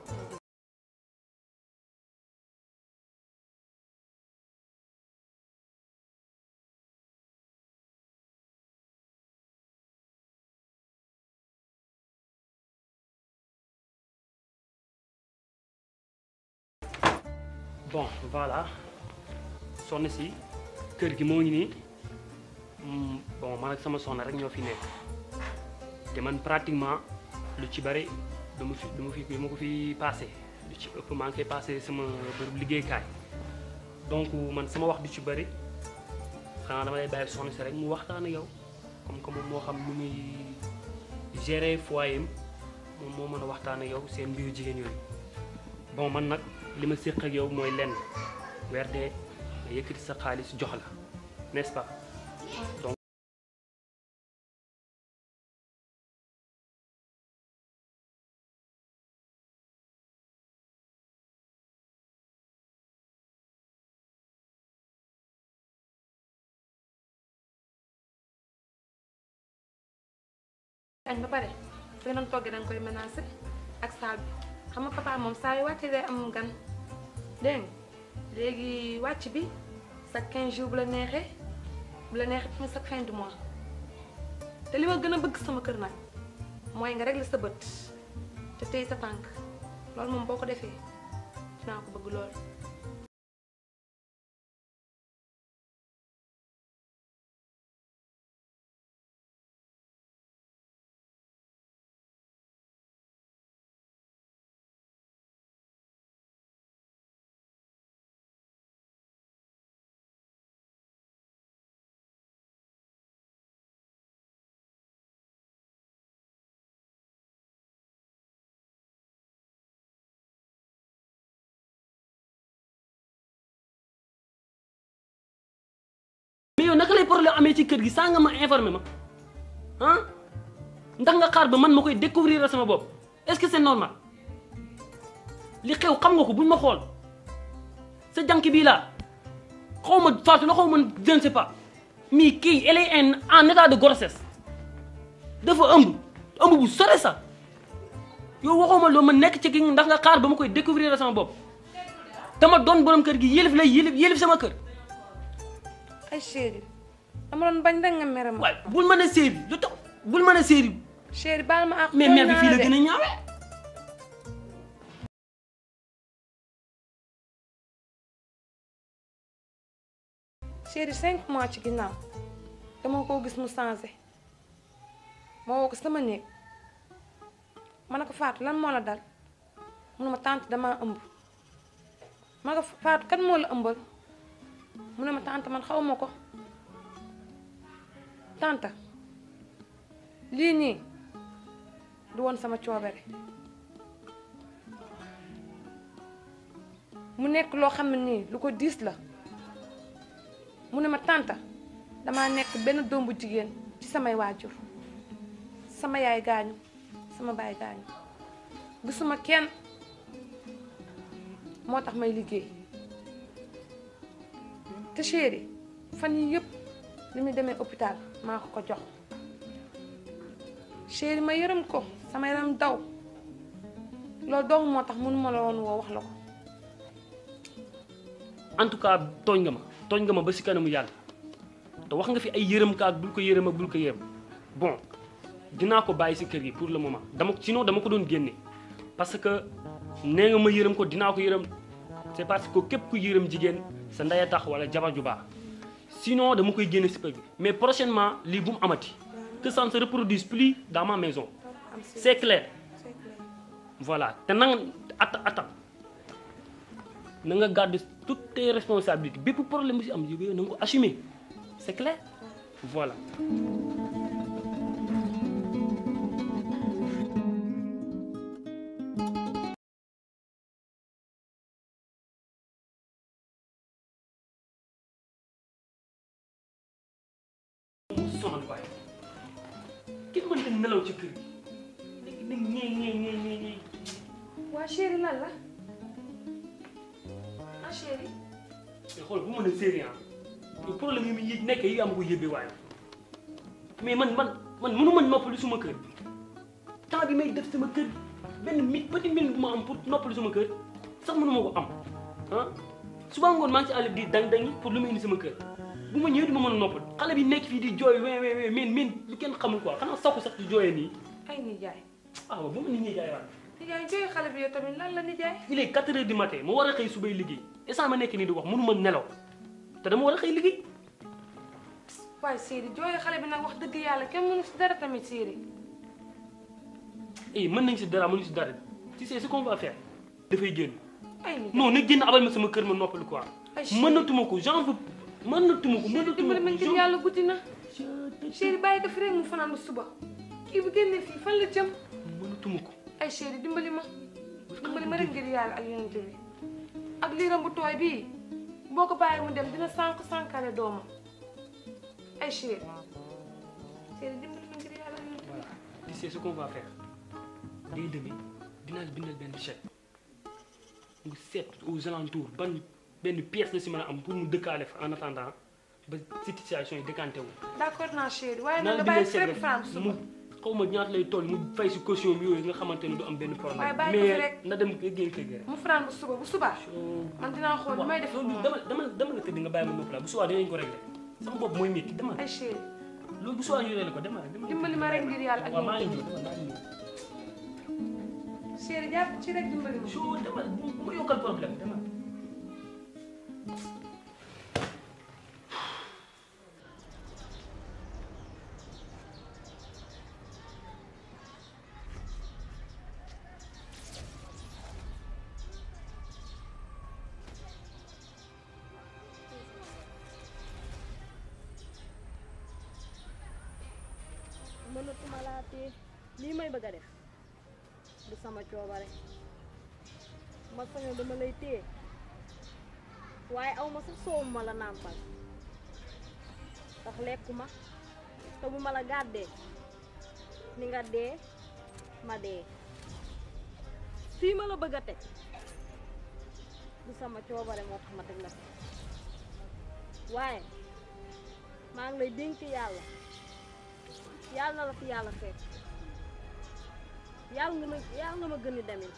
bon voilà soxna si kër gi moo ngi nii mm, bon man ak sama soxna rek ñoo fi nekk te man pratiquement lu ci bari dama fi dama fi dama ko fi passé lu ci ëpp maa ngi koy passé sama bërëb liggéeykaay donc man sama wax du ci bari xanaa dama lay bàyyi soxna si rek mu waxtaan ak yow comme que moom moo xam nu muy gérer foyer moom moo mën a waxtaan ak yow seen mbiru jigéen yooyu bon man nag li ma séq ak yow mooy lenn weer dee nga yëkkati sa xaalis jox la n'est-ce pas donc añ ba pare fi nga doon toggee da nga koy menacé ak saal bi xam nga papa moom saa yu wàccee day am gan dégg nga léegi wàcc bi sa 15 jours bu la neexee bu la neexee tamit sa fin du mois te li ma gën a bëgg sama kër nag mooy nga régler sa bët te tey sa tànk loolu moom boo ko defee dinaa ko bëgg lool. mais yow naka lay problème amee ci kër gi saa nga ma informé ma ah ndax nga xaar ba man ma koy découvrir sama bopp est-ce que c'est normal li xew xam nga ko buñ ma xool sa jànk bii laa xaw ma faatu la xaw ma je ne sais pas mais kii elle est en en état de grossesse dafa ëmb ëmb bu sore sax yow waxoo ma loo ma nekk ci ki ndax nga xaar ba ma koy découvrir sama bopp dama doon borom kër gi yélif lay yélif yélif sama kër. ay chéri dama doon bañ rek nga mere ma. waay bul mën a séeri lu tax bul mën a séeri. chéri baal ma ak. mais mère bi fii la gën a ñaawee. chéri cinq mois ci ginnaaw dama koo gis mu changé ma woo ko sama néeg ma ne ko Fatou lan moo la dal mu ne ma tante damaa ëmb ma ne ko Fatou kan moo la ëmbal mu ne ma tante man xaw ma ko tante lii nii du woon sama coobere mu nekk loo xam ne nii lu ko diis la mu ne ma tante damaa nekk benn doom bu jigéen ci samay waajur sama yaay gaañu sama baay gaañu gisuma kenn moo tax may liggéey te chéri fan yi yëpp li muy demee hôpital maa ko ko jox chéri ma yërëm ko sama yaram daw loolu doomu moo tax mënuma la woon woo wax la ko en tout cas tooñ nga ma tooñ nga ma ba si kanamu yàlla te wax nga fi ay yërëm kaak bul ko yërëm ak bul ko yërëm bon dinaa ko bàyyi si kër gi pour le moment dama sinon dama ko doon génne parce que nee nga ma yërëm ko dinaa ko yërëm c'est parce que képp ku yërëm jigéen sa ndey a tax wala jabar ju baax sinon dama koy génne si kër gi mais prochainement lii bu mu amati que ça ne se reproduise plus dans ma maison c'est clair voilà te na nga atta atta na nga garder toutes tes responsabilités bépp problème bu si am yooyu na nga ko assumer c'est clair voilà. sonal waaye kenn mënta nelaw ci kër gi léegi nag ñee ñee ñee ñee ñee waa chéri lan la ah chéri mais xool bu mën a séeri ah yow problème yi muy yëg nekk yi am ko yëbbee waaye mais man man man mënu ma noppalu suma kër temps bi may def sama kër benn mi petit minute bu ma am pour noppalu suma kër sax mënu ma ko am ah suba ngoon maa ngi ci àll bi di dang-dangi pour lu ma indi sama kër bu ma ñëwee du ma mën a noppal xale bi nekk fii di jooy we we we men men lu kenn xamul quoi xanaa sakku sax di jooyee nii ay nijaay ah bu ma nit ñi jaay waat nijaay jooy xale bi yow tamit lan la nijaay il est 4 heures du matin ma war a xëy subay liggéey instant ma nekk nii di wax mënu ma nelaw te dama war a xëy liggéey waaye Siri jooy xale bi nag wax dëgg yàlla kenn mënu si dara tamit Siri eh mën nañ si dara mënuñ si dara tu sais ce qu'on va faire dafay génn ay nijaay non na génn abal ma sama kër ma noppal quoi Ay, chérie. mënatuma ko j'en veux mën na tuma ko mën na tuma dimbali ma ko ngir yàlla guddi na chéri bàyyi ko fi rek mu fanaan ba suba kii bu génnee fii fan la jëm mën na tuma ko ay chéri dimbali ma dimbali ma rek ngir yàlla ak yonent bi ak liiram bu tooy bii boo ko bàyyi mu dem dina sànq sànkale doomam ay chéri chéri dimbali ma ngir yàlla ak yonent bi tu sais ce qu'on va faire day demee dinaa la bindal benn chèque nga seet aux alentours ban benn pièce la si mën a am pour mu dëkkaale fa en attendant ba situation yi décanté wu. d'accord naa chéri waaye naa nag la nga bindal bàyyi chèque fépp fan rek suba mu xaw ma ñaata lay toll mu fay si caution bi yooyu nga xamante ne du am benn problème. waaye bàyyi ko fi mais rek. na dem génn kër gi rek. mu fanaan ba suba bu subaa man dinaa xool li may def loolu dama dama dama la tëdd nga bàyyi ma nopp la bu subaa dinañ ko réglé sama bopp mooy métti dama ay chéri loolu bu subaa ñu réglé ko dama dama dimbali ma rek ngir yàlla ak waaw maa ngi yonent ñëw dama maa ngi ñëw. bi chéri jàpp ci rek dimbali ma soo dama bu ma yokkal problème dama mënatuma laa téye lii may bëgg a def du sama coobare ma sañoon dama lay téye waaye aw ma sax soowu ma la nàmpal ndax lekkuma te bu ma la gàddee ni nga dee ma dee fii ma la bëgg a teg du sama coobare moo tax ma teg la fi waaye maa ngi lay dénk yàlla yàlla na la fi yàlla fekk yàlla nga ma yàlla nga ma gën a demee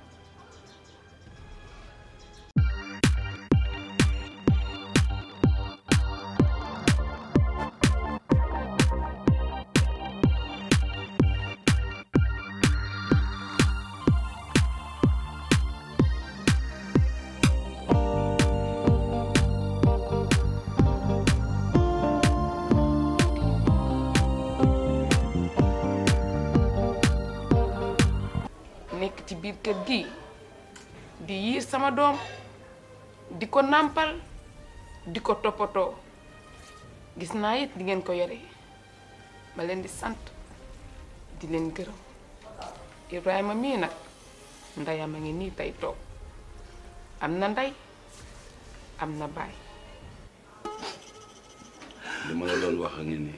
nekk ci biir kër gi di yiir sama doom di ko nàmpal di ko toppatoo gis naa it di ngeen ko yore ma leen di sant di leen gërëm Ibrahima mii nag ndeyam a ngi nii tey toog am na ndey am na baay li ma la doon wax a ngi nii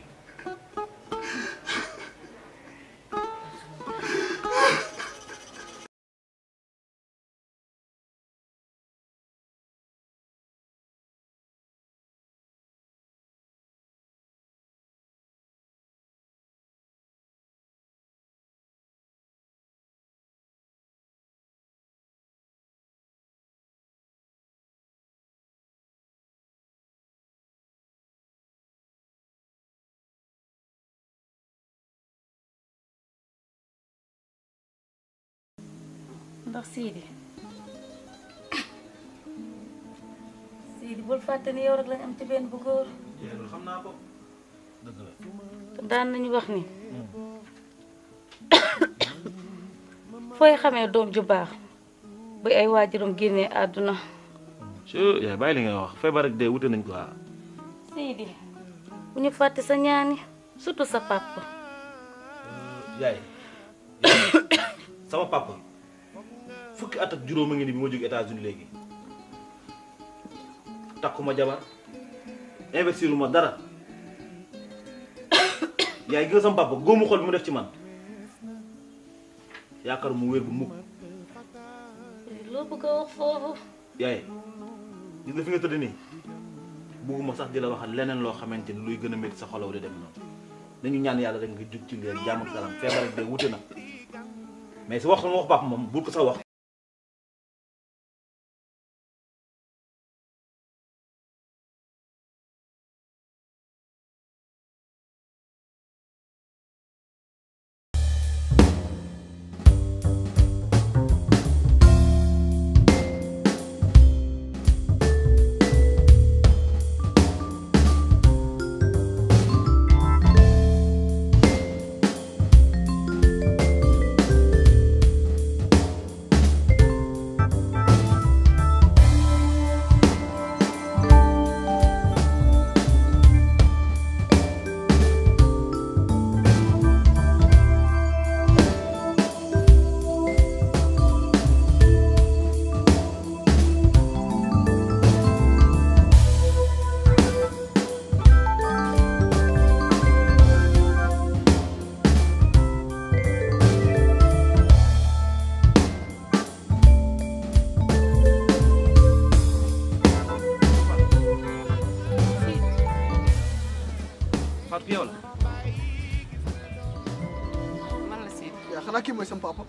ndax Sidi Sidi bul fàtte ni yow rek lañ am ci benn bu góor loolu xam naa ko dëgg la. te daan nañu wax ni fooy xamee doom ju baax bu ay waajuram génnee àdduna ci yaay bàyyi li ngay wax feebar ak dee wute nañ quoi. Sidi bu ñu fàtte sa ñaani surtout sa papa yaay sama papa fukki at ak juróom a ngi ni bi ma jóg États-Unis léegi takkuma jabar investir ma dara yaay gis nga sama papa góomu xol bi mu def ci man yaakaar mu wér bu mukk loo bëgg a wax foofu yaay gis nga fi nga tëdd nii bugguma sax di la waxal leneen loo xamante ni luy gën a métti sa xolaw di dem noonu nañu ñaan yàlla rek nga jug ci leer jàmm ak salaam feebar ak dee wute na mais si wax sama wax papa moom bul ko sax wax Fatou yow la. man la Sidi. yaa xanaa kii mooy sama papa.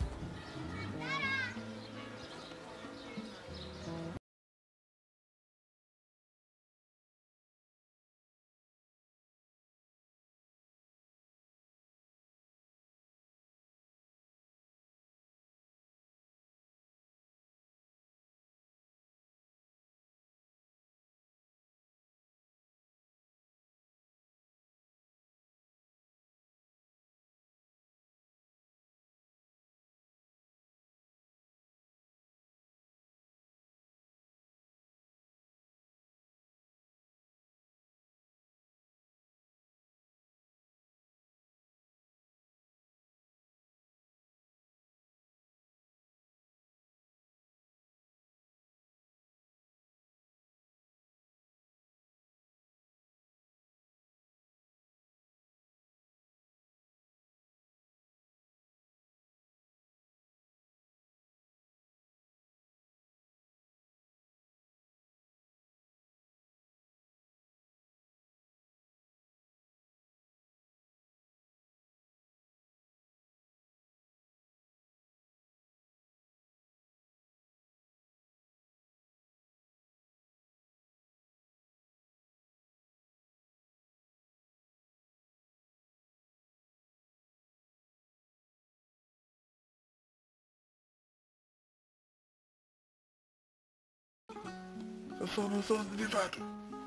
sa soxna soos di faatu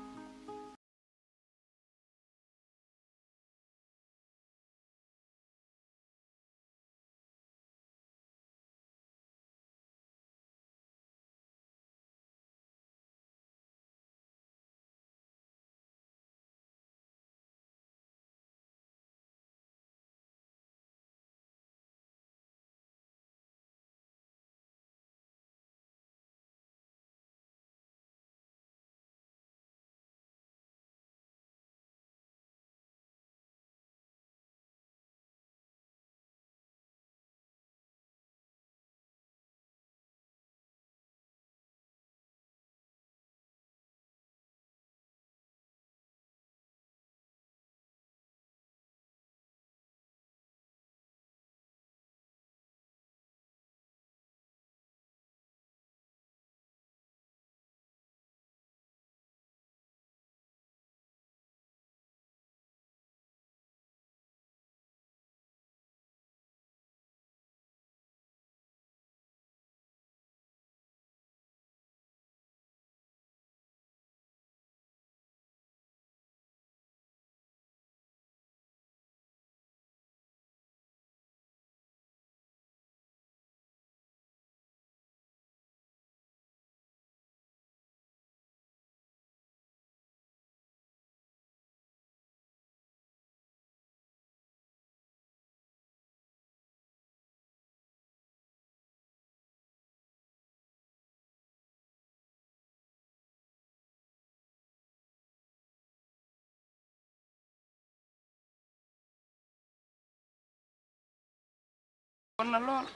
kon na lool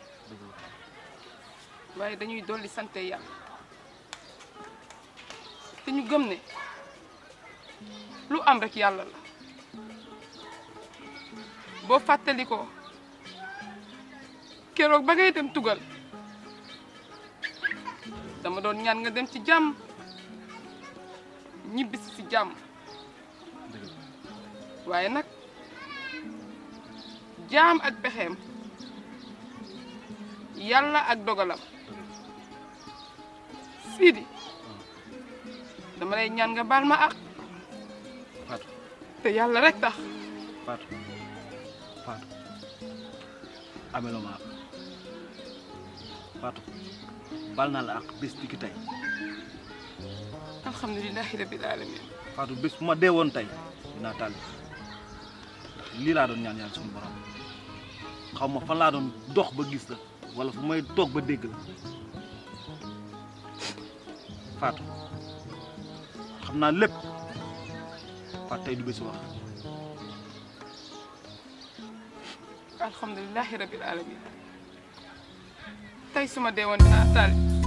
waaye dañuy dolli sante yàlla te ñu gëm ne lu am rek yàlla la boo fàttali ko keroog ba ngay dem tugal dama doon ñaan nga dem ci jàmm ñibbisi ci jàmm waaye nag jaam ak pexeem yàlla ak dogalam Sidi dama lay ñaan nga baal ma ak Fatou te yàlla rek tax Fatou Fatou ameloo ma ak Fatou bal naa la ak bés bi ki tey alhamdulilahi rabbil alamin Fatou bés bu ma dee woon tey dinaa tàlli ndax lii laa doon ñaan yàlla suñu borom xaw ma fan laa doon dox ba gis la wala fu may toog ba dégg la Fatou xam naa lépp Fatou tey du bési wax alhamdulilahi rabbil alamin tey suma dee woon dinaa tàlli